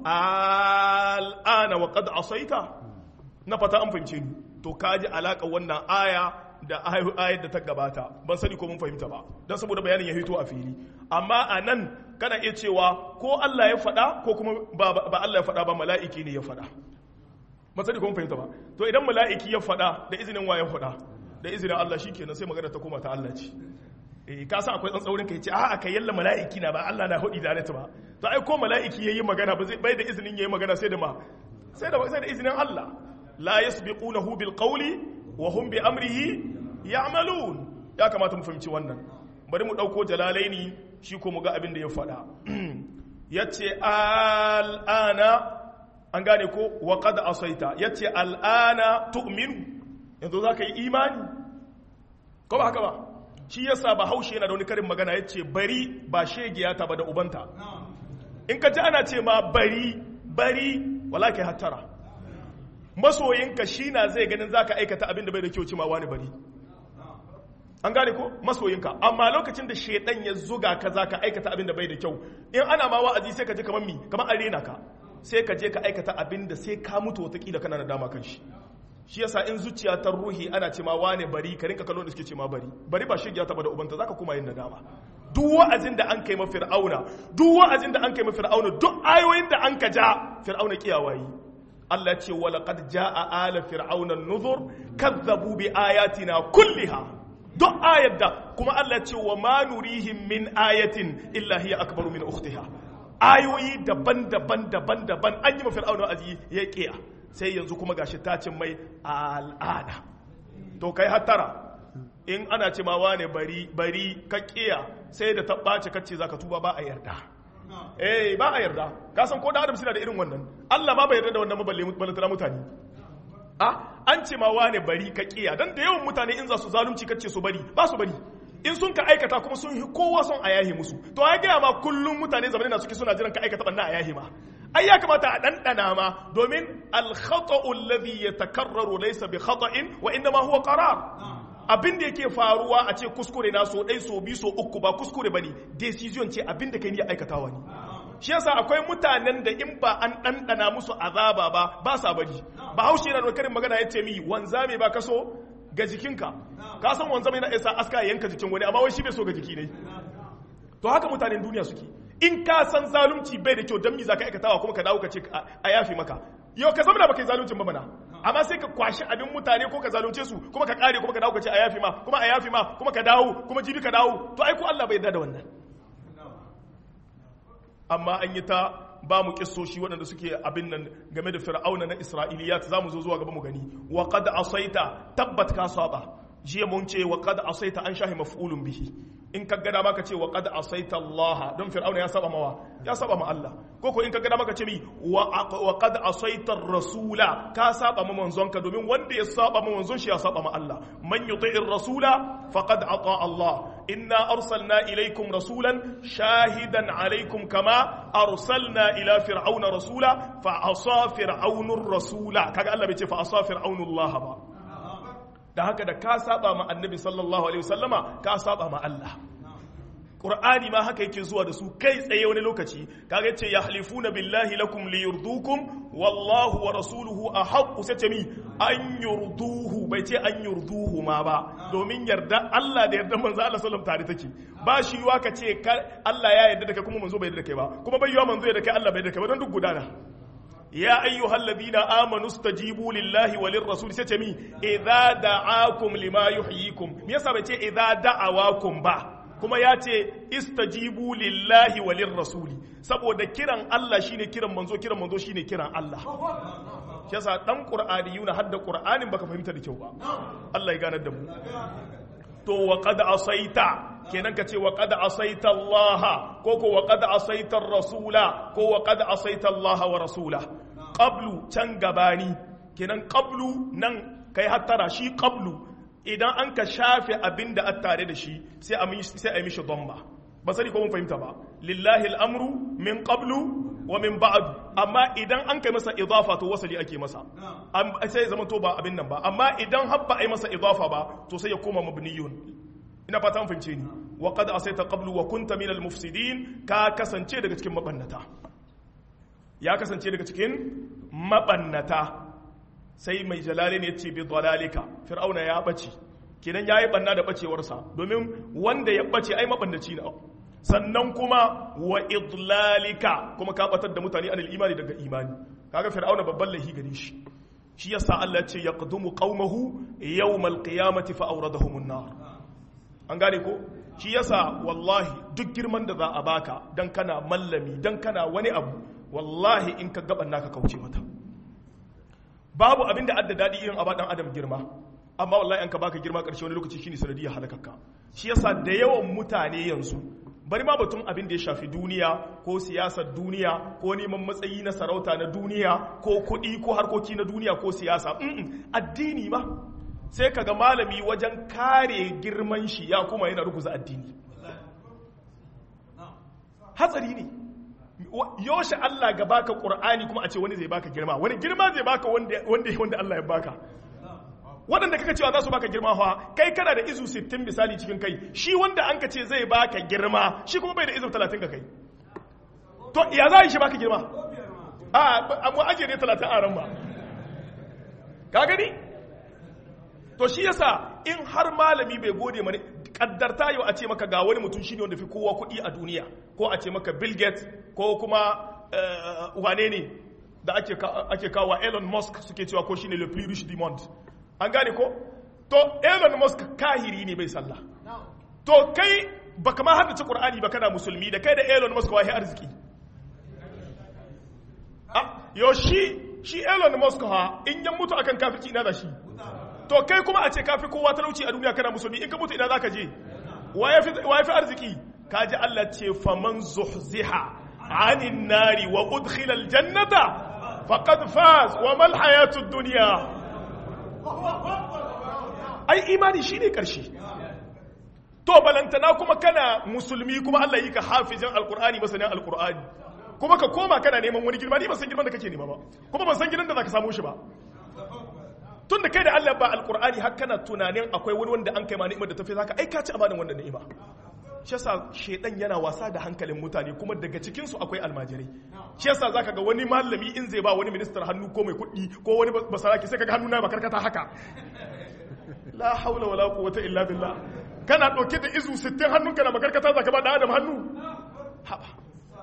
al'ana wa qad asaita na fata an fahimce ni to kaji alaka wannan aya da ayar da ta gabata ban sani ko mun fahimta ba don saboda bayanin ya hito a fili amma a nan kana iya cewa ko Allah ya faɗa ko kuma ba Allah ya faɗa ba mala'iki ne ya faɗa ban sani ko mun fahimta ba to idan mala'iki ya faɗa da izinin wa ya faɗa da izinin Allah shi kenan sai magana ta koma ta Allah ce eh ka san akwai tsantsaurin ka yace a aka yalla mala'iki na ba Allah na hudi da ba to ai ko mala'iki yayi magana ba zai bai da izinin yayi magana sai da ma sai da sai da izinin Allah la yasbiqunahu bil qawli wa hum bi amrihi ya'malun ya kamata mu fahimci wannan bari mu dauko jalalaini shi ko mu ga abin da ya faɗa yace al'ana an gane ko wa qad asaita yace al'ana tu'minu yanzu zaka yi imani ko ba haka ba shi yasa ba haushe yana da wani karin magana yace bari ba shegiya ta ba da ubanta in ka ji ana ce ma bari bari wala kai hattara masoyinka shi na zai ganin za ka aikata abin da bai da kyau cima wani bari an gane ko masoyinka amma lokacin da shaidan ya zuga ka za ka aikata abin da bai da kyau in ana ma wa'azi sai ka je kamar mi kamar arena ka sai ka je ka aikata abin da sai ka mutu watakila kana da dama kan shi shi yasa in zuciya ta ruhi ana ce ma wane bari ka rinka kallon da suke ce ma bari bari ba shigiya ta ba da ubanta zaka kuma yin nadama duk wa'azin da an kai ma fir'auna duk wa'azin da an kai ma fir'auna duk ayoyin da an ka ja fir'auna kiyawayi Allah ce wa laqad jaa ala fir'auna an-nuzur kazzabu bi ayatina kulliha duk ayat da kuma Allah ce wa ma nurihim min ayatin illa hiya akbaru min ukhtiha ayoyi daban-daban daban-daban an yi ma fir'auna azi ya kiya sai yanzu kuma gashi ta cin mai al'ada to kai hattara in ana ce ma wane bari bari ka kiya sai da ta ɓace kacce zaka tuba ba a yarda eh ba a yarda ka san ko da adam suna da irin wannan Allah ma bai yarda da wannan maballe balantana mutane a an ce ma wane bari ka kiya dan da yawan mutane in za su zalunci kace su bari ba su bari in sun ka aikata kuma sun kowa son a yahi musu to ya gaya ma kullum mutane zamanin na suke suna jiran ka aikata banna a yahi ma ai ya kamata a ɗanɗana ma domin alkhata'u alladhi yatakarraru laysa bi khata'in wa inma huwa qarar abin da yake faruwa a ce kuskure na so ɗai so bi so uku ba kuskure bane decision ce abin da kai ne aikatawa ne shi yasa akwai mutanen da in ba an ɗanɗana musu azaba ba ba sa bari ba haushe yana da karin magana ya ce mi wanzame ba kaso ga jikinka ka san wanzame na isa aska yanka jikin wani amma wai shi bai so ga jiki ne to haka mutanen duniya suke in ka san zalunci bai da kyau dan mi zaka aikatawa kuma ka dawo ka ce a yafi maka yau ka zama da baka yi zaluncin ba mana amma sai ka kwashi abin mutane ko ka zalunce su kuma ka kare kuma ka dawo ka ce a yafi ma kuma a yafi ma kuma ka dawo kuma jibi ka dawo to ai ko Allah bai yarda da wannan amma an yi ta ba mu kissoshi waɗanda suke abin nan game da fir'auna na isra'iliyat za mu zo zuwa gaba mu gani wa qad asaita tabbat ka saba jiya mun ce wa qad asaita an shahi maf'ulun bihi in ka gada maka ce wa qad asaita Allah don fir'auna ya saba mawa ya saba ma Allah ko ko in ka gada maka ce mi wa qad asaita rasula ka saba ma manzon ka domin wanda ya saba ma manzon shi ya saba ma Allah man yuti'ir rasula faqad ata Allah inna arsalna ilaykum rasulan shahidan alaykum kama arsalna ila fir'auna rasula fa asa fir'aunur rasula kaga Allah bai ce fa asa fir'aunullah ba da haka da ka saba ma annabi sallallahu alaihi wasallama ka saba ma Allah Qur'ani ma haka yake zuwa da su kai tsaye wani lokaci kaga yace yahlifuna billahi lakum liyurdukum wallahu wa rasuluhu ahaqqu sai ce mi an yurduhu bai ce an yurduhu ma ba domin yarda Allah da yarda manzo Allah sallallahu tare take ba shi yiwa ka ce Allah ya yarda da kai kuma manzo bai yarda da kai ba kuma bai yiwa manzo yarda da kai Allah bai yarda da kai ba don duk gudana يا أيها الذين آمنوا استجيبوا لله وللرسول ستمي إذا دعاكم لما يحييكم ميسا بيتي إذا دعواكم با kuma ya ce istajibu lillahi walin rasuli saboda kiran Allah shine kiran manzo kiran manzo shine kiran Allah shi yasa dan qur'ani yuna hadda qur'anin baka fahimta da kyau ba Allah ya ganar da mu to wa qad asaita kenan ka ce wa qad asaita Allah ko ko wa qad asaita rasula ko wa qad asaita Allah wa rasula qablu can gabani kenan qablu nan kai hattara shi qablu idan an ka shafe abin da a tare da shi sai a yi mishi domba ba sani ko mun fahimta ba lillahi al'amru min qablu wa min ba'du amma idan an kai masa idafa to wasali ake masa sai zama to ba abin nan ba amma idan habba ai masa idafa ba to sai ya koma mabniyun ina fata an fahimce ni wa qad asaita qablu wa kunta minal mufsidin ka kasance daga cikin mabannata ya kasance daga cikin mabannata sai mai jalali ne ce bi dalalika fir'auna ya bace kenan yayi banna da bacewarsa domin wanda ya bace ai mabandaci ne sannan kuma wa idlalika kuma ka batar da mutane anil imani daga imani kaga fir'auna babban lahi gare shi shi yasa Allah ya ce yaqdumu qaumahu yawmal qiyamati fa awradahum an-nar an gane ko shi yasa wallahi duk girman da za a baka dan kana mallami dan kana wani abu wallahi in ka gaban naka kauce mata babu abin da adda daɗi irin abadan adam girma amma wallahi an ka baka girma ƙarshe wani lokaci shine sanadiyar halakakka shi yasa da yawan mutane yanzu bari ma batun abin da ya shafi duniya ko siyasar duniya ko neman matsayi na sarauta na duniya ko kuɗi ko harkoki na duniya ko siyasa addini ma sai kaga malami wajen kare girman shi ya kuma yana ruguza addini hatsari ne yoshe Allah ga baka Qur'ani kuma a ce wani zai baka girma wani girma zai baka wanda wanda Allah ya baka waɗanda kaka cewa za su baka girma fa kai kana da izu 60 misali cikin kai shi wanda an ka ce zai baka girma shi kuma bai da izu 30 ga kai to ya za shi baka girma a mu ajiye ne 30 a ran ba ka gani to shi yasa in har malami bai gode mani kaddarta yau a ce maka ga wani mutum shine wanda fi kowa kuɗi a duniya ko a ce maka Bill Gates ko kuma wane ne da ake kawo Elon Musk suke cewa ko shine le plus riche du monde an gane ko to Elon Musk kahiri ne bai sallah to kai baka ma haddace Qur'ani ba kana musulmi da kai da Elon Musk wahi arziki ah yo shi shi Elon Musk ha in yan mutu akan kafirci ina da shi to kai kuma a ce kafi kowa talauci a duniya kana musulmi in ka mutu ina zaka je wa ya fi arziki kaji Allah ce faman zuhziha anin nari wa udkhila aljannata faqad faz wa mal hayatud dunya ai imani shine karshe to balantana kuma kana musulmi kuma Allah yi ka hafizin alqur'ani masanin alqur'ani kuma ka koma kana neman wani girma ni ban san girman da kake nema ba kuma ban san gidan da zaka samu shi ba tun da kai da Allah ba alkur'ani har kana tunanin akwai wani wanda an kai ma ni'imar da tafi zaka ai ka ci amanin wannan ni'ima shi yasa shedan yana wasa da hankalin mutane kuma daga cikin su akwai almajirai shi yasa zaka ga wani malami in zai ba wani ministar hannu ko mai kuɗi ko wani basaraki sai kaga hannu na makarkata haka la haula wala quwwata illa billah kana dauke da izu 60 hannunka na makarkata zaka ba da adam hannu haba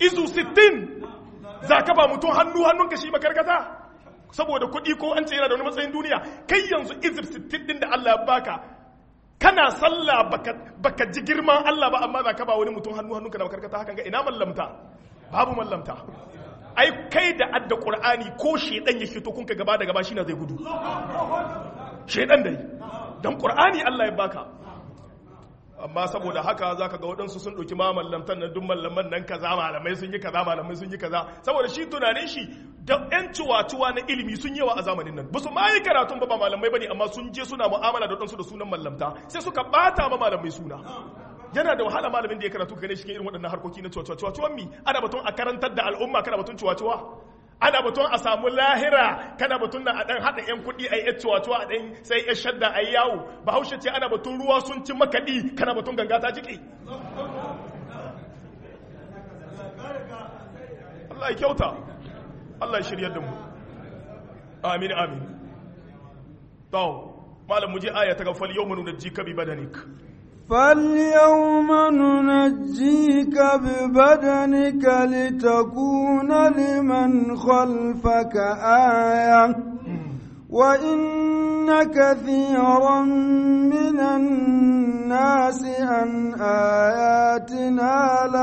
izu 60 za ka ba mutum hannu hannunka shi makarkata saboda kuɗi ko an ce yana da wani matsayin duniya kai yanzu izir 60 din da Allah ya baka kana sallah baka, baka ji girman Allah ba amma za ka ba wani mutum hannu hannunka da makarkata hakan ga ina mallamta babu mallamta ai kai da adda qur'ani ko shedan ya fito kun ka gaba da gaba shi na zai gudu shedan dai dan qur'ani Allah ya baka amma saboda haka zaka ga waɗansu sun ɗauki ma mallamtan na duk mallaman nan kaza malamai sun yi kaza malamai sun yi kaza saboda shi tunanin shi da ƴan ciwaciwa na ilimi sun yawa a zamanin nan basu ma yi karatun ba ba malamai bane amma sun je suna mu'amala da waɗansu da sunan mallamta sai suka bata ma malamai suna yana da wahala malamin da ya karatu gane shi irin waɗannan harkoki na ciwaciwa ciwaciwan mi ana batun a karantar da al'umma kana batun ciwaciwa ana batun a samu lahira kana batun na a ɗan haɗa 'yan kuɗi a yi ciwaciwa a ɗan sai ya shadda a yi yawo bahaushe ce ana batun ruwa sun ci makaɗi kana batun ganga ta jiki Allah ya kyauta Allah ya shirya da mu amin amin to malam mu je aya ta ga fal yawma nunajjika bi badanik فاليوم ننجيك ببدنك لتكون لمن خلفك آية وإن كثيرا من الناس عن آياتنا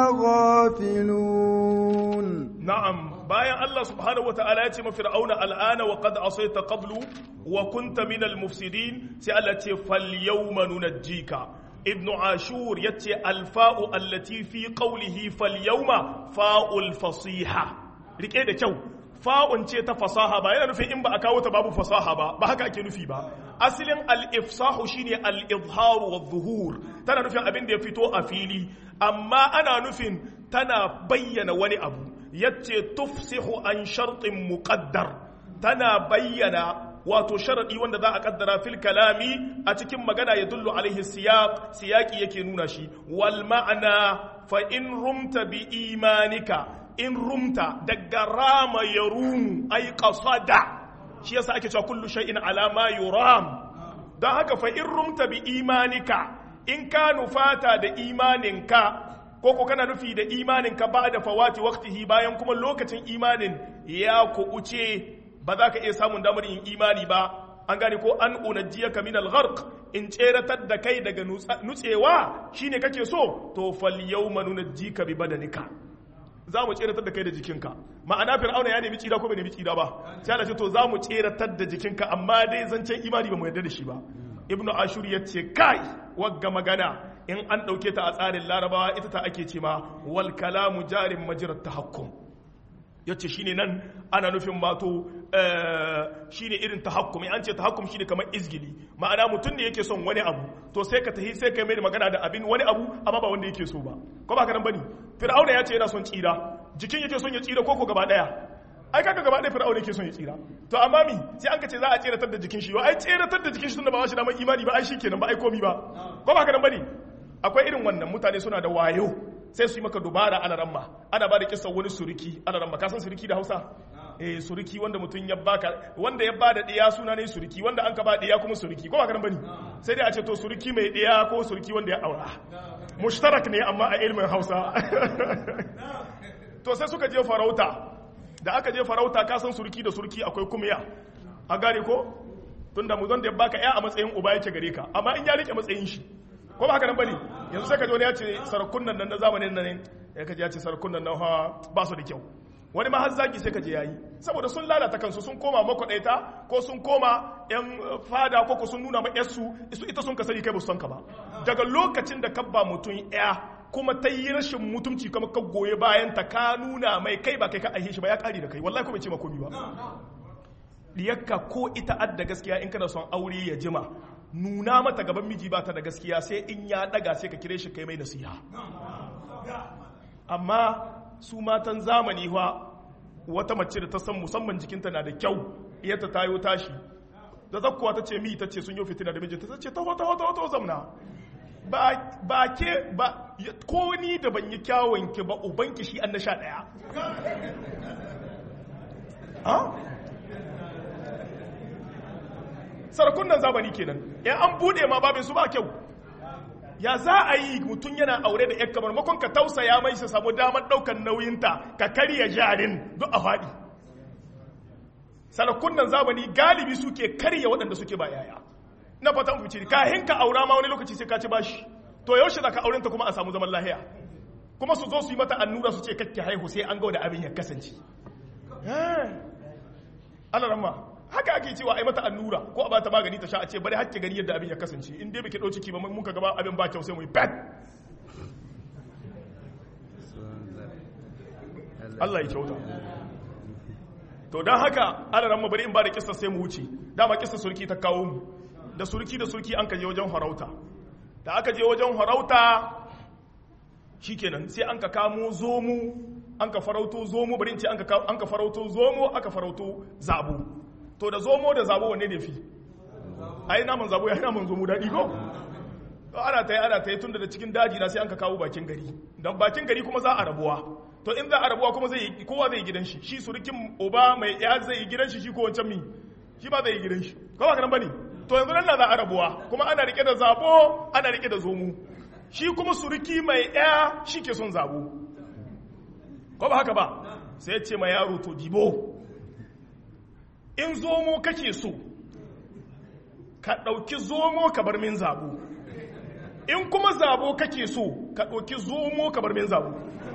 لغافلون na'am bayan Allah subhanahu wa ta'ala ya ce ma fir'auna al'ana wa qad asayta qablu wa kunta min al-mufsidin sai Allah ce fal yawma nunajjika ibnu ashur yace al-fa'u allati fi qawlihi fal yawma fa'ul fasiha rike da kyau fa'un ce ta fasaha ba yana nufin in ba a kawo ta babu fasaha ba ba haka ake nufi ba asalin al-ifsahu shine al-izhar wa zuhur tana nufin abin da ya fito a fili amma ana nufin tana bayyana wani abu yace tufsihu an shartin muqaddar tana bayyana wato sharadi wanda za a kaddara fil kalami a cikin magana ya dullu alaihi siyaq siyaqi yake nuna shi wal ma'ana fa in rumta bi imanika in rumta daga rama yarum ay qasada shi yasa ake cewa kullu shay'in ala ma yuram dan haka fa in rumta bi imanika in ka nufata da imaninka ko ko kana nufi da imaninka ba da fawati waqtihi bayan kuma lokacin imanin ya kuɓuce ba za ka iya samun damar yin imani ba an gane ko an unajjiyaka min al-gharq in tseratar da kai daga nutsewa shine kake so to fal yawma nunajjika bi badanika za mu tseratar da kai da jikinka ma'ana fir'auna ya nemi tsira ko bai nemi tsira ba sai Allah ce to za mu tseratar da jikinka amma dai zancen imani ba mu yarda da shi ba ibnu ashur ya ce kai wagga magana in an ɗauke ta a tsarin larabawa ita ta ake ce ma wal kalamu jarin majirar tahakkum ya ce shine nan ana nufin mato shine irin tahakkum an ce tahakkum shine kamar izgili ma'ana mutum ne yake son wani abu to sai ka tahi sai ka mai magana da abin wani abu amma ba wanda yake so ba ko ba ka nan bane fir'auna ya ce yana son tsira jikin yake son ya tsira koko gaba daya ai kaga gaba ɗaya fir'auna yake son ya tsira to amma mi sai an ka ce za a tseratar da jikin shi ai tseratar da jikin shi tunda ba shi da mai imani ba ai shikenan ba ai komi ba ko ba ka nan bane akwai irin wannan mutane suna da wayo sai su yi maka dubara ana ramma ana ba da kisan wani suriki ana ramma ka san suriki da Hausa eh suriki wanda mutum ya baka wanda ya bada diya suna ne suriki wanda an ka ba diya kuma suriki ko ba ka nan bane sai dai a ce to suriki mai diya ko suriki wanda ya aura mushtarak ne amma a ilmin Hausa to sai suka je farauta da aka je farauta ka san surki da surki akwai kumya a gane ko tunda mu zan da baka ya a matsayin uba yake gare ka amma in ya rike matsayin shi ko ba haka nan bane yanzu sai ka ji wani ya ce sarakunan nan na zamanin nan ya kaji ya ce sarakunan nan ha ba su da kyau wani ma har zagi sai ka je yayi saboda sun lalata kansu sun koma makwadaita ko sun koma yan fada ko sun nuna ma yarsu ita sun ka sani kai ba su san ka ba daga lokacin da kabba mutum ya kuma ta yi rashin mutumci kuma ka goye bayan ta ka nuna mai kai ba kai ka aihe shi ba ya kare da kai wallahi ko bai ce makomi ba diyakka ko ita adda gaskiya in kana son aure ya jima nuna mata gaban miji ba ta da gaskiya sai in ya daga sai ka kire shi kai mai nasiha amma su matan zamani fa wata mace da ta san musamman jikinta na da kyau iyata tayo tashi da zakkuwa ta ce mi ta ce sun yi fitina da mijinta ta ce taho taho taho taho zamna ba ke ba ko ni da ban yi kyawun ki ba ubanki shi an na sha ɗaya sarakunan zamani kenan ya an bude ma babin su ba kyau ya za a yi mutum yana aure da yan kamar makon ka tausaya mai su samu damar ɗaukar nauyinta ka karya jarin duk a faɗi sarakunan zamani galibi suke karya waɗanda suke ba yaya na fatan fice kahin ka aura ma wani lokaci sai ka ci bashi to yaushe za ka aurenta kuma a samu zaman lahiya kuma su zo su yi mata annura su ce kakke haihu sai an ga da abin ya kasance Allah ramma haka ake cewa ai mata annura ko a bata magani ta sha a ce bari hakke gani yadda abin ya kasance in dai baki dauki ba mun ka gaba abin ba kyau sai mu yi bad Allah ya kyauta to dan haka Allah ramma bari in ba da kissa sai mu wuce dama kissa surki ta kawo mu da surki da surki an ka je wajen farauta da aka je wajen farauta shikenan sai an ka kamo zomo an ka farauto zomo bari in ce an ka farauto zomo aka farauto zabo to da zomo da zabo wanne ne fi ai naman zabo ya yi naman zomo daɗi ko to ana ta yi ana ta yi tun da cikin daji na sai an ka kawo bakin gari don bakin gari kuma za a rabuwa to in za a rabuwa kuma zai yi kowa zai yi gidan shi shi surukin uba mai ya zai yi gidan shi shi ko wancan mi shi ba zai yi gidan shi ko ba kanan bane to yanzu nan na za a rabuwa kuma ana rike da zabo ana rike da zomo shi kuma suruki mai ya shi ke son zabo ko ba haka ba sai ya ce ma yaro to dibo in zomo kake so ka ɗauki zomo ka bar min zabo in kuma zabo kake so ka ɗauki zomo ka bar min zabo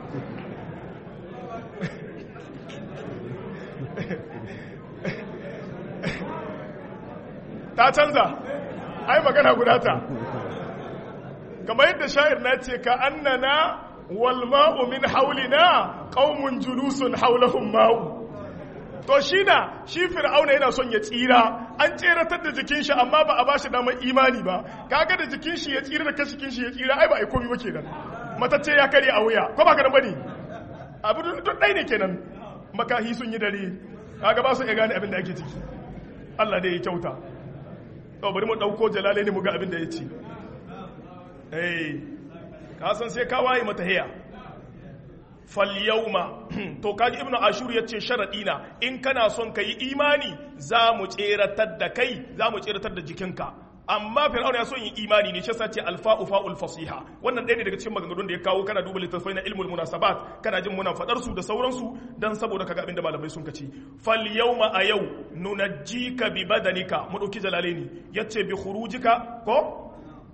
ta canza ai magana guda ta kamar yadda sha'ir na ce ka annana walma'u min haulina qaumun julusun haulahum ma'u to shi na shi fir'auna yana son ya tsira an tseratar da jikin shi amma ba a bashi damar imani ba kaga da jikin shi ya tsira da kashikin shi ya tsira ai ba ai komai ba kenan matacce ya kare a wuya ko ba ka bane abu duk dai ne kenan makahi sun yi dare kaga ba su iya gane abin da ake ciki Allah dai ya kyauta to bari mu dauko jalale ne mu ga abin da ya ce eh ka san sai ka waye mata hiya falyauma to kaji ibnu ashur yace sharadi na in kana son kai imani za mu tseratar da kai za mu tseratar da jikinka amma fir'auna ya son yin imani ne shi ce alfa'u fa'ul fasiha wannan ɗaya ne daga cikin maganganun da ya kawo kana duba littattafai na ilmul munasabat kana jin muna fadar su da sauransu dan saboda kaga abin da malamai sun kace fal yawma a yau nunajjika bi badanika mu dauki jalalaini yace bi khurujika ko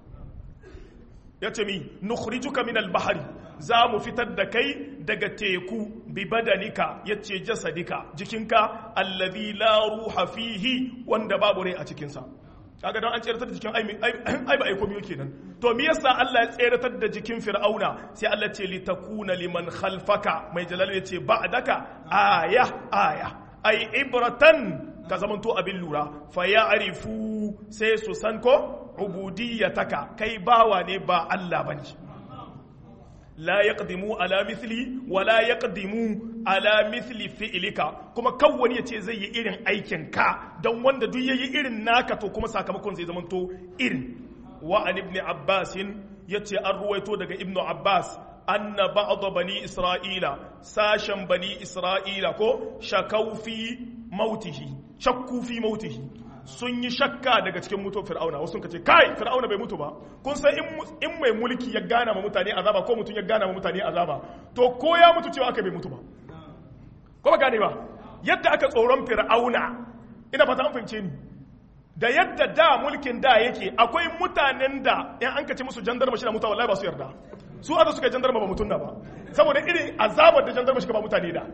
yace mi nukhrijuka min al-bahri za mu fitar da kai daga teku bi badanika yace jasadika jikinka allazi la ruha fihi wanda babu rai a cikin sa kaga don an tseratar da jikin ai ba ai komai kenan to me yasa Allah ya tseratar da jikin fir'auna sai Allah ce litakuna liman khalfaka mai jalal yace ba'daka aya aya ai ibratan ka zamanto abin lura fa ya'rifu sai su san ko ubudiyataka kai bawa ne ba Allah bane la yaqdimu ala mithli wa la yaqdimu ala mithli fi'lika kuma kawwani yace zai yi irin aikin ka dan wanda duk yayi irin naka to kuma sakamakon zai zama to irin wa an ibn abbas yace an ruwaito daga ibn abbas anna ba'd bani isra'ila sashen bani isra'ila ko shakau fi mautihi shakku fi mautihi sun yi shakka daga cikin mutuwar fir'auna wasu ka ce kai fir'auna bai mutu ba kun san in mai mulki ya gana ma mutane azaba ko mutum ya gana ma mutane azaba to ko ya mutu cewa aka bai mutu ba ko ba gane ba yadda aka tsoron fir'auna ina fata an fahimce ni da yadda da mulkin da yake akwai mutanen da in an kace musu jandarma shi na mutuwa wallahi ba su yarda su aka suka jandarma ba mutum na ba saboda irin azabar da jandarma shi ba mutane da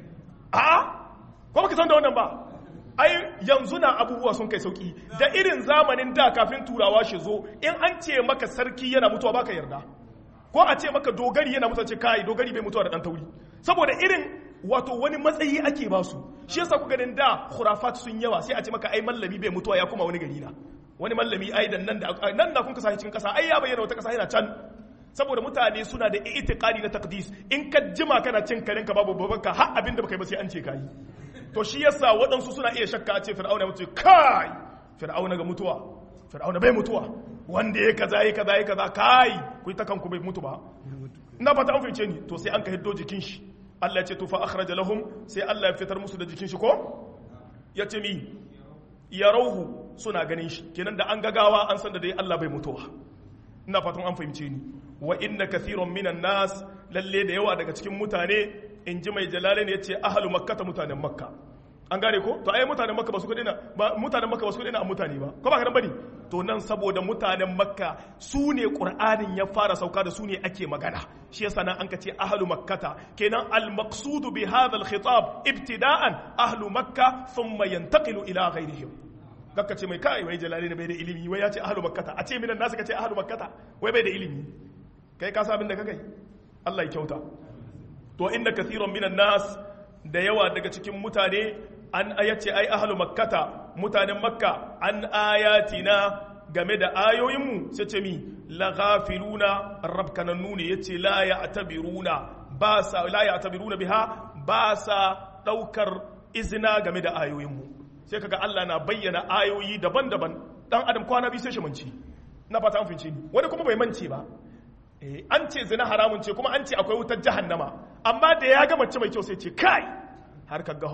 a ko baka san da wannan ba ai yanzu na abubuwa sun kai sauki da irin zamanin da kafin turawa shi zo in an ce maka sarki yana mutuwa baka yarda ko a ce maka dogari yana mutuwa ce kai dogari bai mutuwa da dan tauri saboda irin wato wani matsayi ake ba su shi yasa ku ganin da khurafat sun yawa sai a ce maka ai mallami bai mutuwa ya kuma wani gari na wani mallami ai dan nan da nan da kun kasa cikin kasa ai ya bayyana wata kasa yana can saboda mutane suna da itiqadi na taqdis in ka jima kana cin karenka babu babanka har abinda baka yi ba sai an ce kai to shi yasa waɗansu suna iya shakka a ce fir'auna mutu kai fir'auna ga mutuwa fir'auna bai mutuwa wanda ya kaza ya kaza ya kaza kai ku yi ta kanku bai mutu ba ina fata an fice ni to sai an ka hiddo jikin shi Allah ya ce to fa akhraja lahum sai Allah ya fitar musu da jikin shi ko ya ce mi ya rauhu suna ganin shi kenan da an gagawa an san da dai Allah bai mutuwa ina fatan an fahimce ni wa inna kathiran minan nas lalle da yawa daga cikin mutane in ji mai jalalain yace ahlu makkah mutanen makka an gane ko to ai mutanen makka ba su kudi na ba mutanen makka ba su kudi na mutane ba ko ba ka bane to nan saboda mutanen makka su ne qur'anin ya fara sauka da su ne ake magana shi yasa nan an ka ce ahlu makkata kenan al maqsudu bi hadha al khitab ibtida'an ahlu makka thumma yantaqilu ila ghayrihim gakka ce mai kai wai jalali ne bai da ilimi wai ya ce ahlu makkata a ce minan nasu ka ce ahlu makkata wai bai da ilimi kai ka sa abin da kakai Allah ya kyauta to inda kathiran minan nas da yawa daga cikin mutane an ayace ai ahlu makkata mutanen makka an ayatina game da ayoyinmu sai ce mi la ghafiluna rabkanannu ne yace la ya'tabiruna ba sa la ya'tabiruna biha ba sa daukar izina game da ayoyinmu sai kaga Allah na bayyana ayoyi daban-daban dan adam kwana bi sai shi manci na fata an fince ni wani kuma bai mance ba eh an ce zina haramun ce kuma an ce akwai wutar jahannama amma da ya ga mace mai kyau sai ce kai har kaga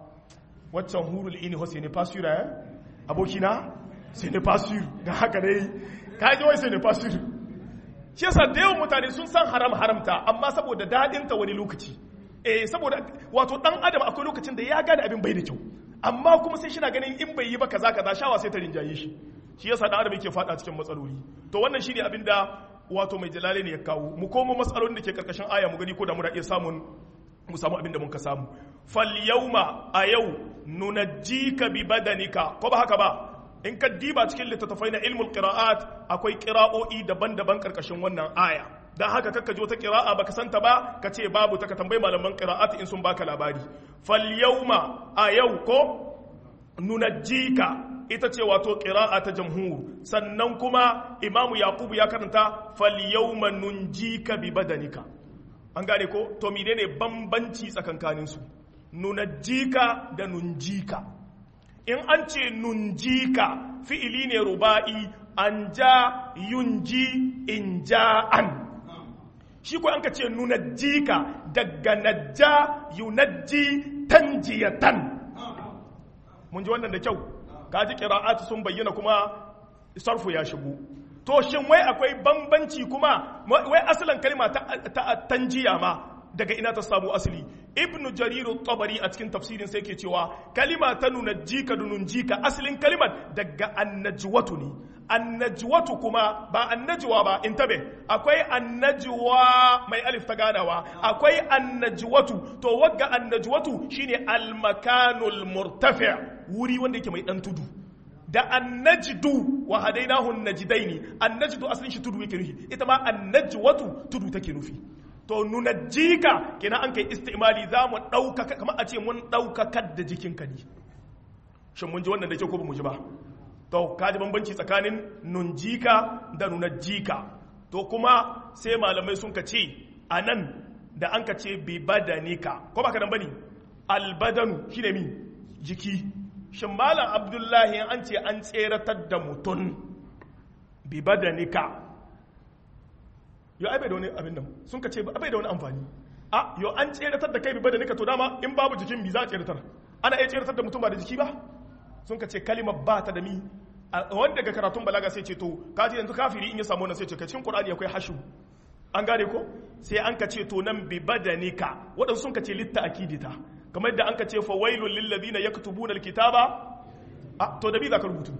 waccan hurul ini ho sai ne fasura ya abokina sai ne fasur ga haka dai ka ji wai sai ne fasur shi yasa da yawan mutane sun san haram haramta amma saboda dadin ta wani lokaci eh saboda wato dan adam akwai lokacin da ya gane abin bai da kyau amma kuma sai shi na ganin in bai yi ba kaza kaza shawa sai ta rinjaye shi shi yasa dan adam yake fada cikin matsaloli to wannan shine abin da wato mai jalale ne ya kawo mu komo matsalolin da ke karkashin aya mu gani ko da muna iya samun mu samu abin da mun ka samu fal yawma a yau nunajjika bi badanika ko ba haka ba in ka diba cikin littattafai na ilmul qira'at akwai qira'o'i daban-daban karkashin wannan aya dan haka kakka jo ta qira'a baka santa ba ka ce babu ta ka tambayi malaman qira'at in sun baka labari fal yawma a yau ko nunajjika ita ce wato qira'a ta jamhur sannan kuma imamu yaqubu ya karanta fal yawma nunjika bi badanika an gane ko to menene bambanci tsakankanin su nunajjika da nunjika in an ce nunjika fi'ili ne ruba'i an ja yunji in ja'an shi ko an ka ce nunajjika daga najja yunajji tanjiyatan mun ji wannan da kyau kaji qira'atu sun bayyana kuma sarfu ya shigo to shin wai akwai bambanci kuma wai asalin kalma ta tanjiya ma daga ina ta samu asali ibn jarir tabari a cikin tafsirin sai ke cewa kalima ta nuna jika dunun jika asalin kalimar daga annajwatu ne annajwatu kuma ba annajwa ba in tabe akwai annajwa mai alif ta ganawa akwai annajwatu to wagga annajwatu shine almakanul murtafi wuri wanda yake mai dan tudu da annajdu wa hadainahu najdaini annajdu asalin shi tudu yake nufi ita ma annajwatu tudu take nufi to nuna jika kenan an kai istimali za mu ɗaukaka kamar a ce mun ɗaukakar da jikinka ne shin mun ji wannan da ke ko ba mu ji ba to ka ji bambanci tsakanin nunjika da nuna jika to kuma sai malamai sun ka ce a nan da an ka ce bi badanika ko ba ka nan bane albadanu shine mi jiki shin malam abdullahi an ce an tseratar da mutum bi badanika yo ai bai da wani abin nan sun ka ce bai da wani amfani a yo an tseratar da kai bi badanika to dama in babu jikin bi za a tseratar ana iya tseratar da mutum ba da jiki ba sun ka ce kalimar ba ta da mi wanda ga karatun balaga sai ce to kaji yanzu kafiri in ya samu wannan sai ce ka cikin qur'ani akwai hashu an gane ko sai an ka ce to nan bi badanika waɗansu sun ka ce litta akidita kamar da an ka ce fa wailul lil ladina yaktubuna alkitaba a to da bi za ka rubutu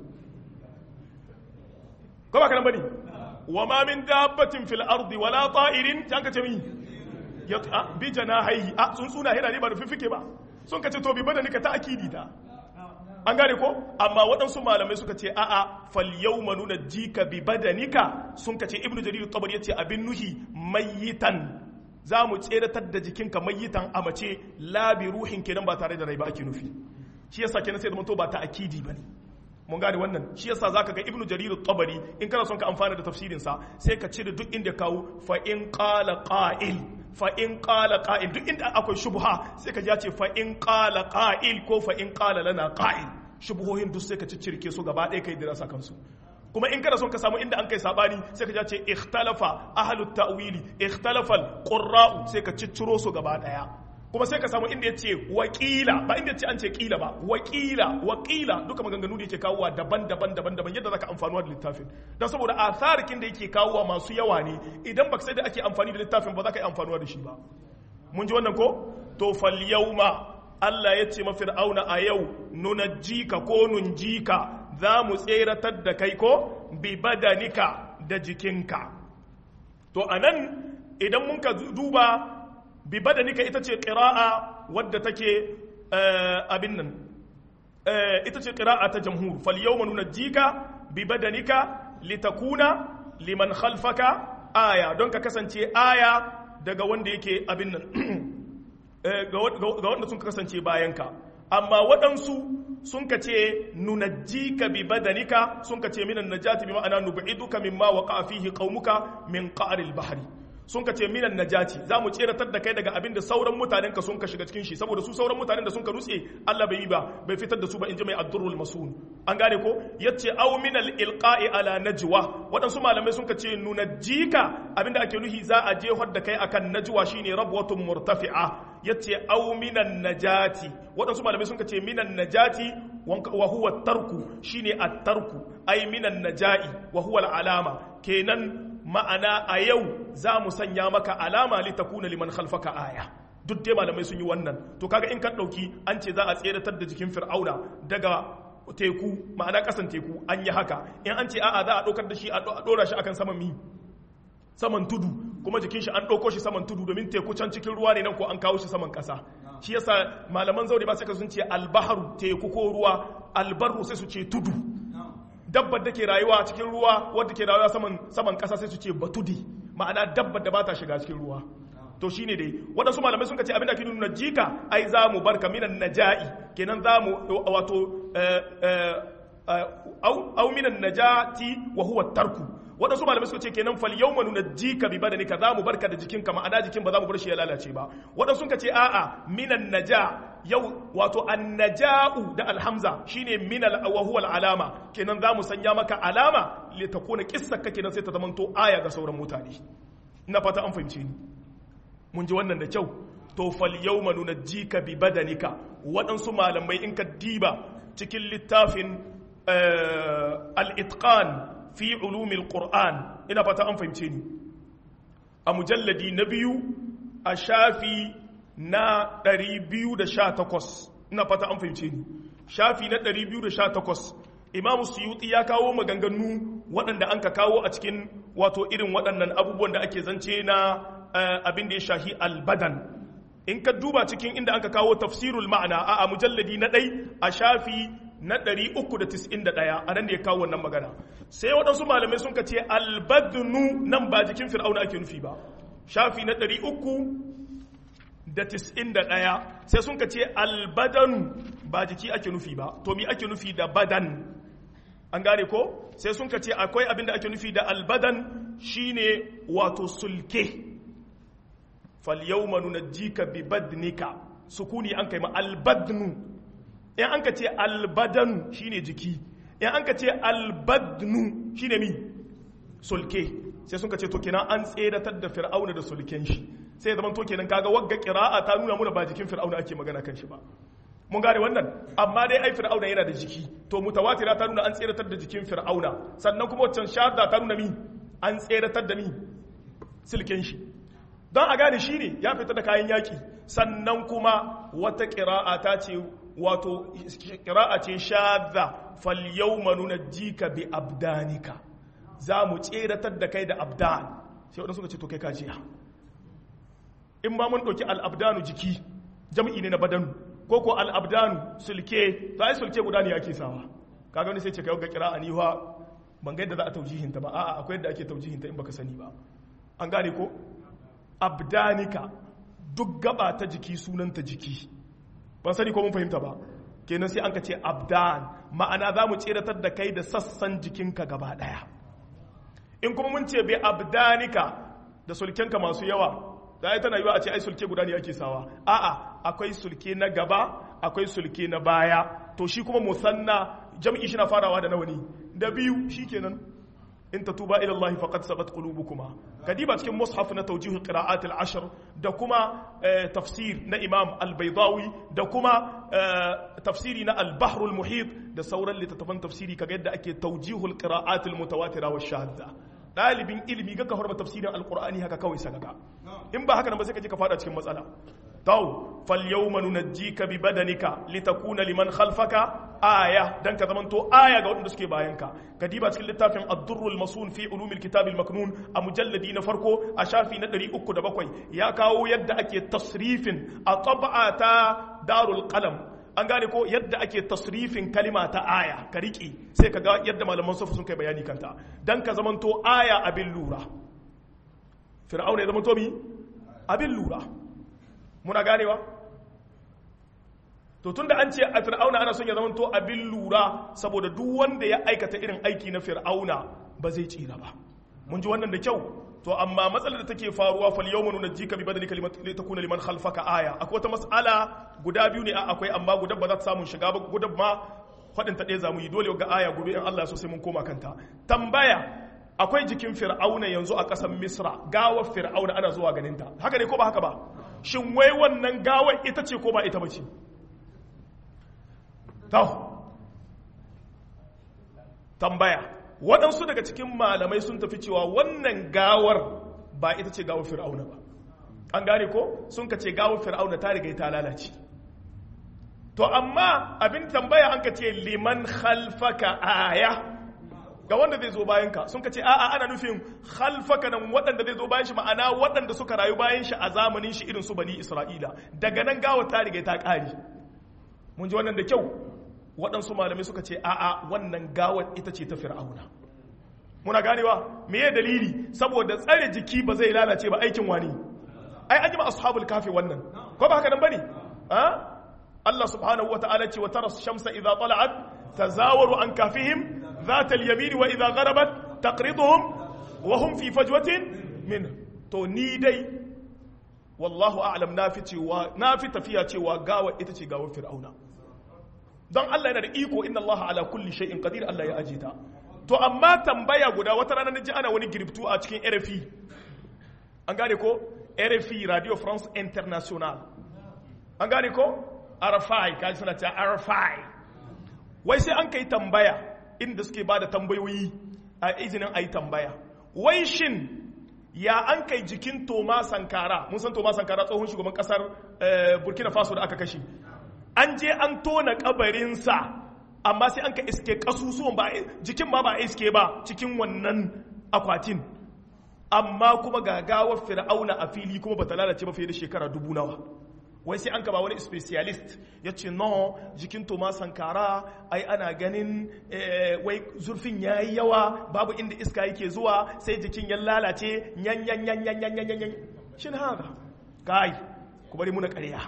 ko ba kana bane wa ma min dabbatin fil ardi wala ta'irin ta an ka ce mi ya bi janahi a tsuntsuna hira ne ba da fifike ba sun ka ce to bi badanika ta akidita an gane ko amma waɗansu malamai suka ce a'a fal yawma nuna jika bi badanika sun ka ce ibnu jarir tabari yace abin nuhi mayitan za mu tseratar da jikinka mayitan a mace la bi ruhin kenan ba tare da rai ba ake nufi shi yasa kenan sai da to ba ta akidi bane mun gane wannan shi yasa zaka ga ibnu jarir tabari in kana son ka amfana da tafsirin sa sai ka cire duk inda kawo fa in qala qa'il fa in qala qa'il duk inda akwai shubha sai ka ji ce fa in qala qa'il ko fa in qala lana qa'il shubuhohin duk sai ka ciccirke su gaba ɗaya kai dirasa kansu kuma in kana son ka samu inda an kai sabani sai ka ce ikhtalafa ahlut ta'wili ikhtalafa qurra'u sai ka cicciro su gaba ɗaya kuma sai ka samu inda ya ce wakila ba inda ya ce an ce kila ba wakila wakila duka maganganu da yake kawowa daban-daban daban-daban yadda zaka amfanuwa da littafin don saboda atharikin da yake kawowa masu yawa ne idan baka sai da ake amfani da littafin ba za ka yi amfanuwa da shi ba mun ji wannan ko to fal yauma Allah ya ce mafir'auna a yau nunajjika ko nunjika za mu tseratar da kai ko bi badanika da jikinka to anan idan mun ka duba bi badanika ita ce ƙira'a wadda take abin nan ita ce ƙira'a ta jamhur fal yawma nunajjika bi badanika litakuna liman khalfaka aya don ka kasance aya daga wanda yake abin nan ga wanda sun kasance bayanka amma waɗansu sun ka ce nunajjika bi badanika sun ka ce minan najati bi ma'ana nub'iduka mimma waqa fihi qaumuka min qa'ril bahri sun ka ce minan najati za mu tseratar da kai daga abin da sauran mutanen ka sun ka shiga cikin shi saboda su sauran mutanen da sun ka nutse Allah bai yi ba bai fitar da su ba in ji mai addurrul masun an gane ko yace aw minal ilqa'i ala najwa waɗansu malamai sun ka ce nunajjika abinda ake nuhi za a jehar da kai akan najwa shine rabwatun murtafi'a yace aw minan najati waɗansu malamai sun ka ce minan najati wa huwa tarku shine at-tarku ay minan najai wa huwa al-alama kenan ma'ana a yau za mu sanya maka alama litakuna liman khalfaka aya duk dai malamai sun yi wannan to kaga in ka dauki an ce za a tseratar da jikin fir'auna daga teku ma'ana kasan teku an yi haka in an ce a'a za a ɗaukar da shi a ɗora shi akan saman mi saman tudu kuma jikin shi an ɗauko shi saman tudu domin teku can cikin ruwa ne nan ko an kawo shi saman ƙasa shi yasa malaman zaure ba sai ka sun ce albaharu teku ko ruwa albarru sai su ce tudu dabbar da ke rayuwa cikin ruwa wadda ke rayuwa saman saman ƙasa sai su ce batudi ma'ana dabbar da ba ta shiga cikin ruwa to shine dai waɗansu malamai sun ce abinda ke nuna jika ai za mu barka minan naja'i kenan za mu wato au minan najati wa huwa tarku waɗansu malamai suka ce kenan fal yau manu na jika bi badanika za mu barka da jikinka ma'ana jikin ba za mu bar shi ya lalace ba waɗansu suka ce a'a minan naja yau wato annaja'u da alhamza shine minal wa huwa alama kenan za mu sanya maka alama li takuna qissaka kenan sai ta zamanto aya ga sauran mutane ina fata an fahimce ni mun ji wannan da kyau to fal yawma nunajjika bi badanika waɗansu malamai in ka diba cikin littafin al-itqan fi ulumil qur'an ina fata an fahimce ni a mujalladi na biyu a shafi na 218 ina fata an fahimce ni shafi na 218 imamu suyuti ya kawo maganganu waɗanda an ka kawo a cikin wato irin waɗannan abubuwan da ake zance na abin da ya shahi albadan in ka duba cikin inda an ka kawo tafsirul ma'ana a mujalladi na ɗai a shafi na 391 a nan da ya kawo wannan magana sai waɗansu malamai sun ka ce albadnu nan ba jikin fir'auna ake nufi ba shafi na 391 sai sun ka ce albadanu ba jiki ake nufi ba to mi ake nufi da badan an gane ko sai sun ka ce akwai abin da ake nufi da albadan shine wato sulke falyawma nunajjika bi badnika sukuni an kai ma albadnu in an ka ce albadanu shine jiki in an ka ce albadnu shine mi sulke sai sun ka ce to kenan an tseratar da fir'auna da sulken shi sai zaman to kenan kaga wagga qira'a ta nuna muna ba jikin fir'auna ake magana kan shi ba mun gane wannan amma dai ai fir'auna yana da jiki to mutawatira ta nuna an tseratar da jikin fir'auna sannan kuma wancan shahada ta nuna mi an tseratar da mi silken shi don a gane shi ne ya fita da kayan yaki sannan kuma wata qira'a ta ce wato qira'a ce shadda fal yawma nunajjika bi abdanika za mu tseratar da kai da abdan sai wadansu suka ce to kai ka jiya in ba mun ɗauki al'abdanu jiki jam'i ne na badanu ko ko al'abdanu sulke to ai sulke guda ne ake sawa kaga wani sai ce kai ga kira aniwa ban ga yadda za a taujihinta ba a'a akwai yadda ake taujihinta in baka sani ba an gane ko abdanika duk gaba ta jiki sunanta jiki ban sani ko mun fahimta ba kenan sai an ka ce abdan ma'ana za mu tseratar da kai da sassan jikinka gaba daya in kuma mun ce bai abdanika da sulkenka masu yawa da ai tana yiwa a ce ai sulke guda ne ake sawa a'a akwai sulke na gaba akwai sulke na baya to shi kuma musanna jam'i shi na farawa da nawa ne da biyu shikenan in tatuba ila Allah faqad sabat qulubukuma kadiba cikin mushaf na tawjih qira'at al-ashr da kuma tafsir na imam al-baydawi da kuma tafsiri na al-bahr al-muhit da sauran littattafan tafsiri kaga yadda ake tawjih al-qira'at al-mutawatira wa shadda dalibin ilimi ga ka horma tafsirin al-qur'ani haka kawai sagaga in ba haka nan ba sai ka je ka fada cikin matsala taw fal yawma nunajjika bi badanika litakuna liman khalfaka aya dan ka zamanto aya ga waɗanda suke bayanka ka diba cikin littafin ad-durrul masun fi ulumil kitab al-maknun a mujalladi na farko a shafi na 307 ya kawo yadda ake tasrifin a tab'a ta darul qalam an gane ko yadda ake tasrifin kalima ta aya ka riƙe sai ka ga yadda malaman sufu sun kai bayani kanta dan ka zamanto aya abin lura fir'auna ya zamanto mi abin lura muna ganewa to tunda an ce a fir'auna ana son ya zama to abin lura saboda duk wanda ya aikata irin aiki na fir'auna ba zai tsira ba mun ji wannan da kyau to amma matsalar da take faruwa fal yawma nunajjika bi badalika litakuna liman khalfaka aya akwai wata mas'ala guda biyu ne akwai amma guda ba za ta samu shiga ba guda ma fadin ta ɗaya zamu yi dole ga aya gobe in Allah so sai mun koma kanta tambaya akwai jikin fir'auna yanzu a ƙasar misra gawar fir'auna ana zuwa ganinta haka ne ko ba haka ba shin wai wannan gawar ita ce ko ba ita ba ce tambaya waɗansu daga cikin malamai sun tafi cewa wannan gawar ba ita ce gawar fir'auna ba an gane ko sun ka ce gawar fir'auna ta riga ta lalace to amma abin tambaya an ka ce liman khalfaka aya ga wanda zai zo bayan ka sun ka ce a'a ana nufin khalfaka nan waɗanda zai zo bayan shi ma'ana waɗanda suka rayu bayan shi a zamanin shi irin su bani isra'ila daga nan gawar ta riga ta ƙari mun ji wannan da kyau waɗansu malamai suka ce a'a wannan gawar ita ce ta fir'auna muna ganewa me ya dalili saboda tsare jiki ba zai lalace ba aikin wani ai an yi ma ashabul kafi wannan ko ba haka nan bane Allah subhanahu wata'ala ce wa tara shamsa idza tala'at tazawaru an kafihim ذات اليمين وإذا غربت تقرضهم وهم في فجوة منه to ni dai wallahu a'lam na fi cewa na fi tafiya cewa gawa ita ce gawar fir'auna don Allah yana da iko inna Allah ala kulli shay'in qadir Allah ya aje ta to amma tambaya guda wata rana naji ana wani girftu a cikin RFI an gane ko RFI Radio France International an gane ko RFI kaji suna ta RFI wai sai an kai tambaya inda suke ba da tambayoyi a izinin a yi tambaya wai shin ya an kai jikin toma sankara mun san toma sankara tsohon shugaban kasar burkina faso da aka kashe an je an tona kabarinsa amma sai an ka iske kasusuwan ba jikin ma ba iske ba cikin wannan akwatin amma kuma gagawar fir'auna a fili kuma bata lalace ba fiye da shekara dubu nawa wai sai an ba wani specialist ya ce no jikin toma sankara ai ana ganin wai zurfin ya yi yawa babu inda iska yake zuwa sai jikin ya lalace yan yan yan yan yan yan yan shin haka kai ku bari muna ƙarya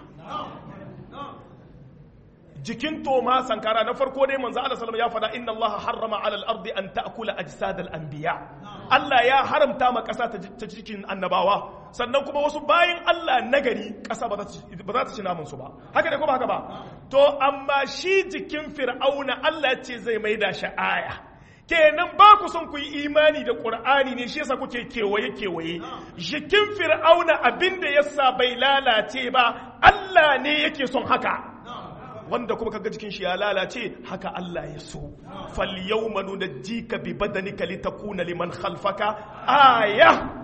jikin toma sankara na farko dai manzo Allah sallallahu ya faɗa inna Allah harrama ala al-ardi an ta'kula ajsad al-anbiya Allah ya haramta ma ƙasa ta cikin annabawa sannan kuma wasu bayan Allah nagari ƙasa ba za ta ci namun su ba haka ne ko ba haka ba to amma shi jikin fir'auna Allah ce zai maida shi aya kenan ba ku son ku yi imani da ƙur'ani ne shi yasa kuke kewaye kewaye jikin fir'auna abinda yasa bai lalace ba Allah ne yake son haka wanda kuma kaga jikin shi ya lalace haka Allah ya so fal yawma nunajjika bi badanika litakuna liman khalfaka aya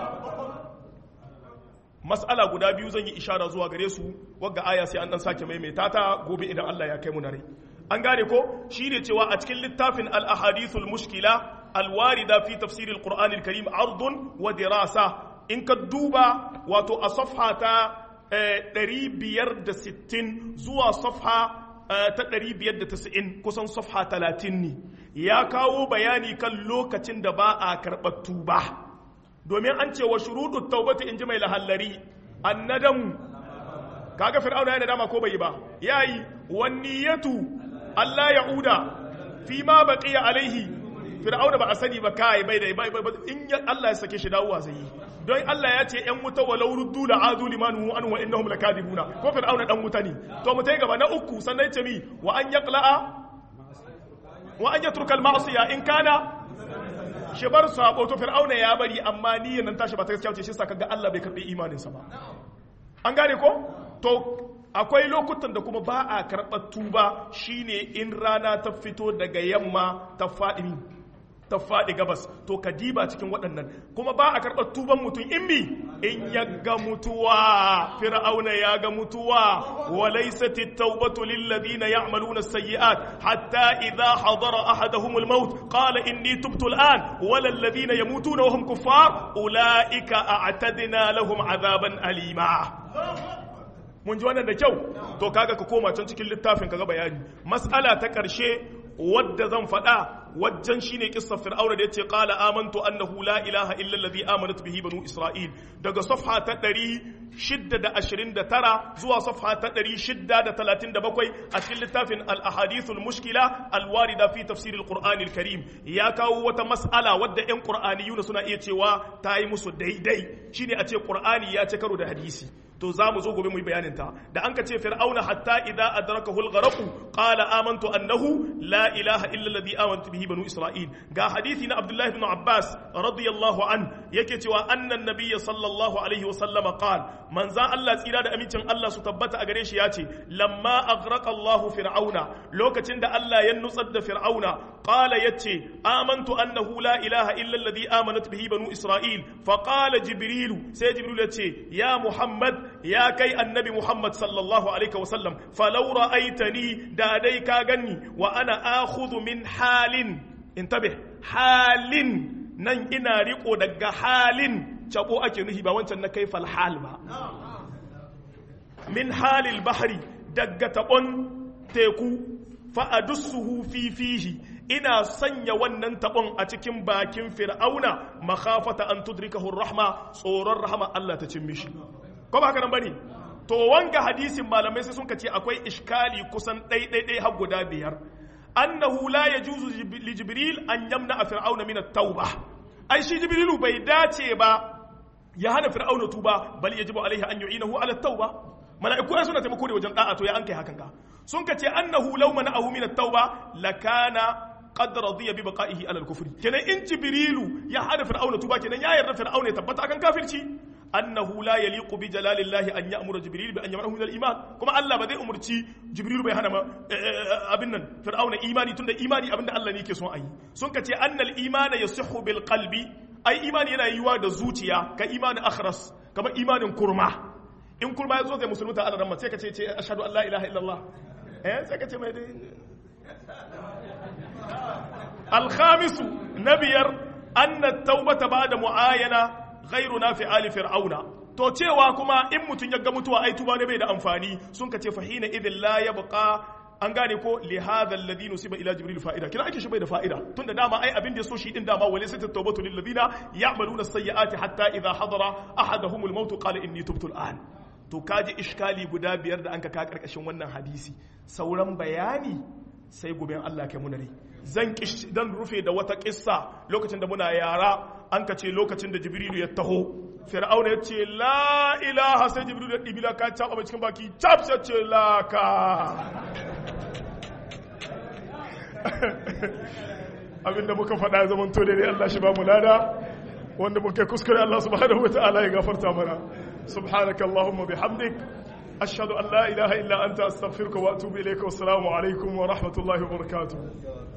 mas'ala guda biyu zan yi ishara zuwa gare su wagga aya sai an dan sake maimaita ta gobe idan Allah ya kai mu na rai an gane ko shine cewa a cikin littafin al ahadithul mushkila al warida fi tafsir al qur'an al karim ardun wa dirasa in ka duba wato a safha ta 560 zuwa safha ta 590 kusan safha 30 ne ya kawo bayani kan lokacin da ba a karɓar tuba domin an ce wa shuruɗu taubata in ji mai lahallari annadamu kaga fir'auna yana dama ko bai ba yayi wanniyatu Allah ya'uda fi ma baqiya alaihi fir'auna ba a sani ba kai bai da in Allah ya sake shi dawowa zai yi don Allah ya ce ‘yan wuta walau ruddu da azu limanu an wa innahum lakadibuna ko fir'auna dan wuta ne to mu gaba na uku sannan ya ce mi wa an yaqla'a wa an yatruka al-ma'siya in kana shi bar sabo to fir'auna ya bari amma niyyar nan tashi ba ta gaskiya ce shi sa kaga Allah bai karbi imaninsa ba an gane ko to akwai lokutan da kuma ba a karɓar tuba shine in rana ta fito daga yamma ta faɗi ta faɗi gabas to ka diba cikin waɗannan kuma ba a karɓar tuban mutum in mi in ya ga mutuwa fir'auna ya ga mutuwa wa laysat at-taubatu lil ladina ya'maluna as-sayyi'at hatta idha hadara ahaduhum al-maut qala inni tubtu al-an wa lil ladina yamutuna wa hum kuffar ulaika a'tadna lahum 'adaban alima mun ji wannan da kyau to kaga ka koma can cikin littafin kaga bayani mas'ala ta ƙarshe wadda zan faɗa wajen shine kissar fir'auna da yace qala amantu annahu la ilaha illa allazi amanat bihi banu isra'il daga safha ta 629 zuwa safha ta 637 a cikin littafin al-ahadith al-mushkila al-warida fi tafsir al-qur'an al-karim ya kawo wata mas'ala wadda ƴan qur'aniyuna suna iya cewa ta yi musu daidai shine a ce qur'ani ya ce karo da hadisi to za mu zo gobe mu yi bayanin ta da an ka ce fir'auna hatta idza adrakahu al-gharq qala amantu annahu la ilaha illa alladhi amantu bihi banu isra'il ga hadisi na abdullahi ibn abbas radiyallahu an yake cewa annan nabiyya sallallahu alaihi wa sallam qala manza Allah tsira da amincin Allah su tabbata a gare shi ya ce lamma aghraqa Allahu fir'auna lokacin da Allah ya nutsar da fir'auna qala yace amantu annahu la ilaha illa alladhi amanat bihi banu isra'il fa qala jibrilu sai jibril yace ya muhammad ya kai annabi Muhammad sallallahu alaihi wasallam falau ra'aitani da dai ka ganni wa ana akhudhu min halin intabih halin nan ina riko daga halin cabo ake nuhi ba wancan na kai hal ba min halil bahri daga tabon teku fa adussuhu fi fihi ina sanya wannan tabon a cikin bakin fir'auna makhafata an tudrikahu rahma tsoron rahama Allah ta cin mishi ko ba haka nan bane to wanga hadisin malamai sai sun ce akwai iskali kusan ɗai har guda biyar annahu la yajuzu li jibril an yamna fir'auna min at-tauba ai shi jibrilu bai dace ba ya hana fir'auna tuba bal yajibu alaihi an yu'inahu ala at-tauba mala'iku ai suna taimako da wajen da'a to ya an kai hakan ka sun ce annahu law mana'ahu min at-tauba lakana qad radiya bi baqa'ihi ala al-kufri kenan in jibrilu ya hana fir'auna tuba kenan ya yarda fir'auna ya tabbata akan kafirci annahu la yaliqu bi jalalillahi an ya'mura jibril bi an yamnahu min al-iman kuma Allah ba zai umurci jibril bai hana abin nan fir'auna imani tunda imani abin da Allah ne yake son ayi sun kace annal imana yasihhu bil qalbi ai imani yana yiwa da zuciya ka imani akhras kamar imanin kurma in kurma ya zo zai musulunta Allah ran sai ka ce ce ashhadu an la ilaha illallah eh sai ka ce mai dai al-khamisu nabiyar anna at-taubata ba'da mu'ayana ghairu na fi ali fir'auna to cewa kuma in mutum ya ga mutuwa ai tuba ne bai da amfani sun ka ce fahina idin la yabqa an gane ko li hadha alladhi nusiba ila jibril fa'ida kina ake shi bai da fa'ida tunda dama ai abin da yaso shi din dama wala sai tawbatu lil ladina ya'maluna as-sayyi'ati hatta idha hadara ahaduhum al-maut qala inni tubtu al-an to kaji iskali guda biyar da an ka karkashin wannan hadisi sauran bayani sai gobe Allah kai mu rai zan dan rufe da wata kissa lokacin da muna yara an ka ce lokacin da jibrilu ya taho fir'auna ya ce la ilaha sai jibrilu ya ɗibi laka cap a cikin baki cap sai ce laka abinda muka faɗa zaman to dai Allah shi ba mu lada wanda muka kuskure Allah subhanahu wa ta'ala ya gafarta mana subhanaka allahumma bihamdik ashhadu an la ilaha illa anta astaghfiruka wa atubu ilayka wa assalamu alaikum wa rahmatullahi wa barakatuh